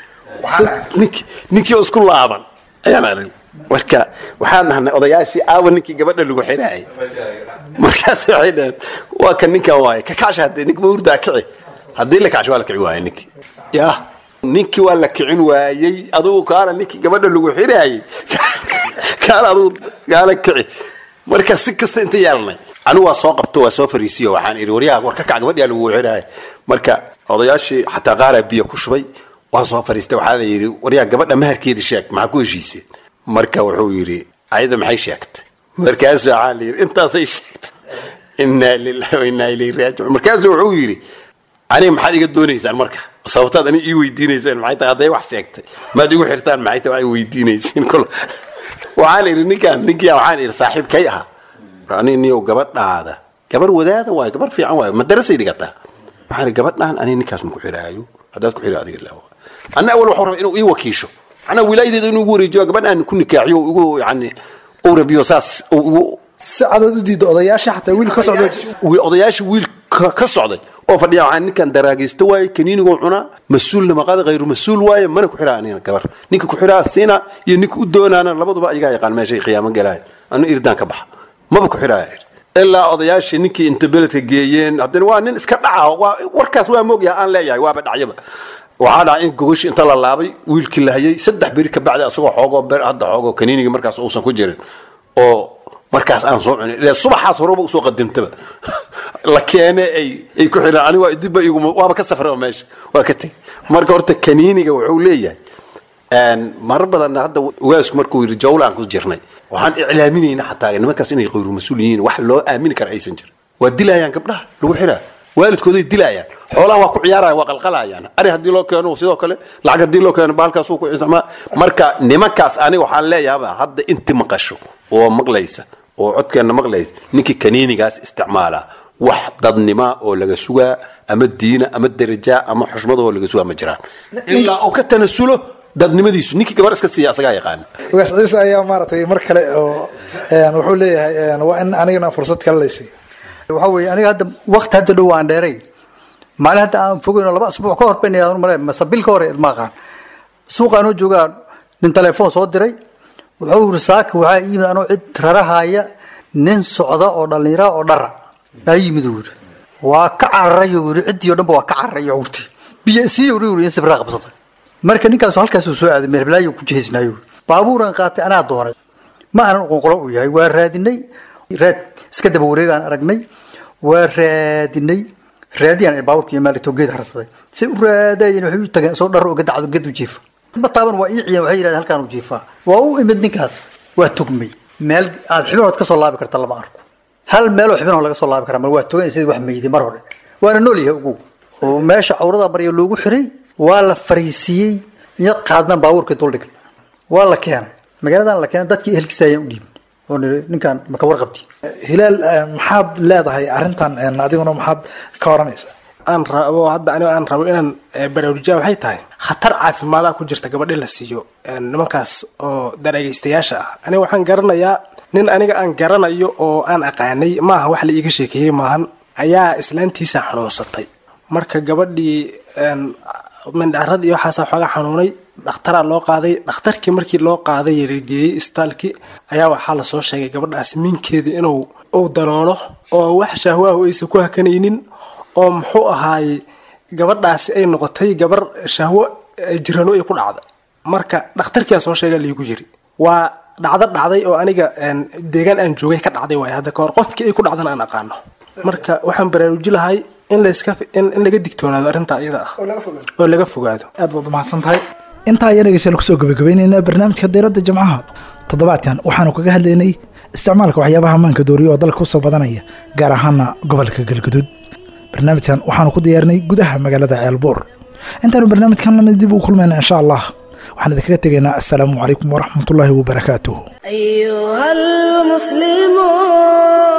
ninkii ninkii oo isku laaban ayaan arag marka waxaan nahnay odayaashii aawa ninkii gabadha lagu xiraayay markaas waxay dhaheen waa kan ninkan waaye ka kacsha haddee ninka ma hurdaa kici haddii la kacsho waa la kici waaye ninkii ya ninkii waa la kicin waayey adugu kaana ninkii gabadha lagu xiraayay kaana adugu kaana kici marka si kasta inta yeelnay anigu waa soo qabto waa soo fariisiyo waxaan idhi waryaha war ka kac gabadhiyaa lagu xiraaya marka odayaashii xataa qaaraa biyo ku shubay waa soo fariistay waxaa la yidhi waryaha gabadha maharkeedii sheeg maxaa ku heshiiseen marka wuxuu yidhi ayada maxay sheegtay markaasu waxaa la yidhi intaasay sheegtay inaa lillahi wa inaa ilayhi raajicuun markaasu wuxuu yidhi aniga maxaad iga doonaysaan marka sababtaad aniga ii weydiinaysaan maxay tahay hadday wax sheegtay maad igu xirtaan maxay tahay waa i weydiinaysiin kol waxaan idhi ninkaan ninkiyaa waxaan idhi saaxiibkay ahaa ani niyow gabadhaada gabar wadaada waayo gabar fiican waayo madarasay dhigataa waxaan idhi gabadhaan ani ninkaas maku xiraayo haddaad ku xiro adiga ilaa anna awal waxuu rabaa inuu ii wakiisho macnaa wilaayadeeda inuu igu wareejiyo gabadhaan ku nikaaxiyo uu igu yani uu rabiyo saas uu igu si cadaad u diidda odayaasha xataa wiil ka socda wi- odayaasha wiil ka ka socday oo fadhiya waxaa ninkan daraagaysto waaye kaniiniguu cunaa mas-uulna maqaada khayru mas-uul waaye mana ku xiraa anina gabar ninka ku xiraa siina iyo ninka u doonaana labaduba ayagaa yaqaan meeshay qiyaamo galaaya anu irdaan ka baxa maba ku xiraa ilaa odayaashii ninkii inta beledka geeyeen haddana waa nin iska dhaca waa warkaas waa moogyaha aan leeyahay waaba dhacyaba waxaa dhacay in gogoshi inta la laabay wiilkii la hayay saddex beri ka bacdi asagoo xoogoo ber hadda xoogoo kaniinigii markaas uusan ku jirin oo markaas aan soo cunin ilaa subaxaas horeba usoo qadimtaba la keene ay ay ku xidhaan aniga waa dibba iguma waaba ka safray oo meesha waa ka tegey marka horta kaniiniga wuxuu leeyahay een, marar badan hadda ugaasku markuu yidhi jawlaan ku jirnay waxaan iclaaminayna xataa nimankaas inay qayru mas-uul yihiin wax loo aamini kara aysan jirin waa dilayaan gabdhaha lagu xiraa waalidkooday dilayaan xoolaha waa ku ciyaarayaan waa qalqalayaan ari haddii loo keeno sidoo kale lacag haddii loo keeno baalkaasuu ku isticmaal marka nimankaas aniga waxaan leeyahaba hadda inti maqasho oo maqlaysa oo codkeenna maqlaysa ninkii kaniinigaas isticmaala wax dadnima oo laga sugaa ama diina ama daraja ama xushmadoo laga sugaa ma jiraan ilaa uu ka tanasulo dadnimadiisu ninkii gabar iska siiya asagaa yaqaana ugaas ciise ayaa maaragtay mar kale oo een, wuxuu leeyahay een, waa in anigana fursad kale laysiiyo waxaa weeye aniga hadda waqti hadda dhow aan dheerayn maalin hadda aan fogeyn oo laba asbuuc ka hor ban male mase bil ka hor ma aqaan suuqa anoo joogaa nin telefoon soo diray wuxuu yiri saaka waxaa yimid anoo cid rarahaya nin socda oo dhallinyara oo dhara baa yimid uu yiri waa ka cararay uu yiri ciddii oo dhanba waa ka cararay uu yiri biyo sii uu yiri in sibraa qabsaday marka ninkaas halkaas uu soo aaday meel balaayo ku jihaysnaayo baabuuran qaatay anaa doonay ma aanan qonqolo u yahay waa raadinay raad iska daba wareegaan aragnay waa raadinay raadiyaan baabuurka iyo maalito geed harsaday say u raadayeen waxay u tageen isoo dhar uga dacdo geed u jiifa ma taaban waa ii ciyan waxay yidhahdeen halkaan u jiifaa waa u imid ninkaas waa tugmay meel aad xibinood ka soo laabi karta lama arko hal meeloo xibinoo laga soo laabi karaa mar waa togan sidii wax meyday mar hore waana nool yahay ugu oo meesha cawrada marya loogu xiray waa la fariisiiyey iyo qaadnan baabuurka duldhig waa la keenay magaaladan la keenay dadkii ehelkiisa ayaan u dhiibin oo niri ninkan maka warqabti hilaal eh, maxaad leedahay arrintan eh, adiguna maxaad ka oranaysaa aan rabo hadda aniga aan rabo inaan eh, baraarujiyaan waxay tahay khatar caafimaada ku jirta gabadhi la siiyo eh, nimankaas oo daragaystayaasha ah aniga waxaan garanayaa nin aniga aan garanayo oo aan aqaanay maaha wax la iiga sheekeeyey maahan ayaa islaantiisa xanuunsatay marka gabadhii een, mindhaarad iyo waxaasaa xooga xanuunay dhakhtaraa loo qaaday dhakhtarkii markii loo qaaday geeyey istaalkii ayaa waxaa lasoo sheegay gabadhaas minkeeda inuu uu daloolo oo wax shahwaahu aysan ku hakanaynin oo muxuu ahaaye gabadhaasi ay noqotay gabar shahwo eh, jirano ay ku dhacday marka dhakhtarkiyaa soo sheega liigu yiri waa dhacdo dhacday oo aniga een, deegaan aan joogay ka dhacday waay hadda kahor qofkii ay ku dhacdana aan aqaano marka waxaan baraaruji lahay in layska in, in laga digtoonaado arrintaa iyada ah oo laga fogaado aad baad umahadsan tahay intaa ayaa dhegeystayaal kusoo gabagabaynaynaa barnaamijka diiradda jimcaha toddobaadkan waxaanu kaga hadlaynay isticmaalka waxyaabaha maanka dooriya oo dalka kusoo badanaya gaar ahaana gobolka galguduud barnaamijkan waxaanu ku diyaarinay gudaha magaalada ceelbuur intaanu barnaamijkan lana dib u kulmayna insha allah waxaan idinkaga tegaynaa assalaamu calaykum waraxmatullaahi wabarakaatuh أيها المسلمون